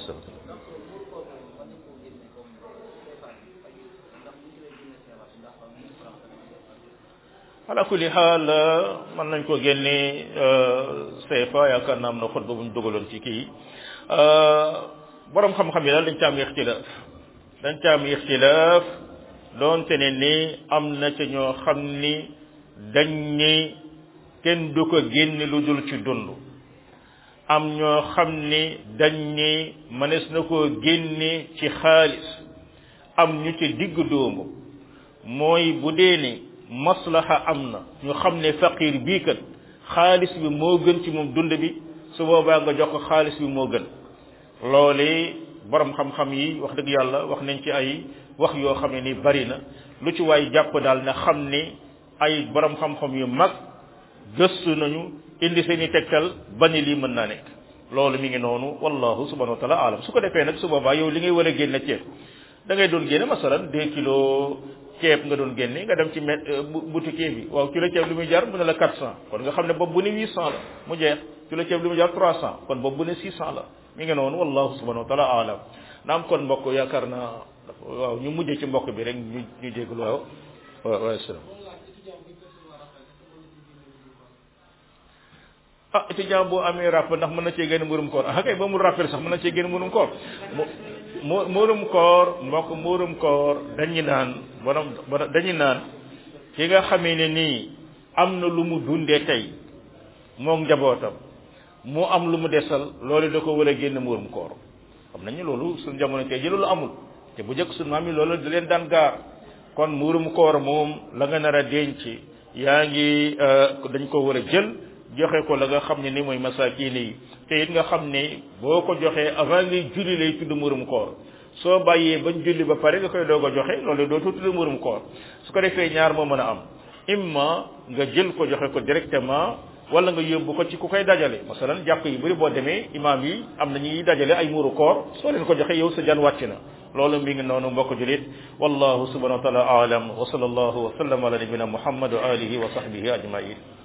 ala kulli xaal mën nañ ko génne CFA yaakaar naa am na xutba bu ñu dugaloon ci kii borom xam-xam yi daal dañ ca am ixtilaaf dañ ca am ixtilaaf doonte ne ni am na ca ñoo xam ni dañ ni kenn du ko génne lu dul ci dund am ñoo xam ni dañ ni mënees na koo génne ci xaalis am ñu ci digg doomu mooy bu dee ni maslaha am na ñu xam ne faqir bii kat xaalis bi moo gën ci moom dund bi su boobaa nga jox ko xaalis bi moo gën loole borom xam-xam yi wax dëgg yàlla wax nañ ci ay wax yoo xam ne ni bari na lu ci waay jàpp daal na xam ni ay borom xam-xam yu mag gëstu nañu indi seen i tegtal ba ni lii mën naa nekk loolu mi ngi noonu wallahu subhanahu wa taala alam su ko defee nag su boobaa yow li ngay war a génne ceeb da ngay doon génne masalan deux kilos ceeb nga doon génne nga dem ci met boutique bi waaw kilo ceeb li muy jar mu ne la quatre cent kon nga xam ne boobu bu ne huit cent la mu jeex kilo ceeb li muy jar trois cent kon boobu bu ne six cent la mi ngi noonu wallahu subhanahu wa taala alam naam kon mbokk yaakaar naa waaw ñu mujjee ci mbokk bi rek ñu ñu jégalu waaw waaw waaw salaam ah étudiant boo amee ràpp ndax mën na cee génn mburum koor ah kay ba mu rappel sax mën na cee génn mburum koor mu muurum koor mbokk muurum koor dañu naan borom dañu naan ki nga xamee ne nii am na lu mu dundee tey moom njabootam mu am lu mu desal loolu da ko war a génn muurum koor xam nañu loolu suñu jamono tey ji loolu amul te bu njëkk suñu maam yi loolu da leen daan gaar kon muurum koor moom la nga nar a denc yaa ngi dañ ko war a jël joxe ko la nga xam ne ni mooy masaakiin yi te it nga xam ne boo ko joxee avant ngay julli lay tudd murum koor soo bàyyee bañ julli ba pare nga koy doog a joxe loolu doo tudd murum koor su ko defee ñaar moo mën a am imma nga jël ko joxe ko directement wala nga yóbbu ko ci ku koy dajale masalan jàkk yu bëri boo demee imaam yi am na ñuy dajale ay muru koor soo leen ko joxe yow sa jan wàcc na loolu mi ngi noonu mbokk julit wallahu subhanahu wa taala aalam wa sallallahu wa sallam ala nabina muhammad wa alihi wa sahbihi ajmain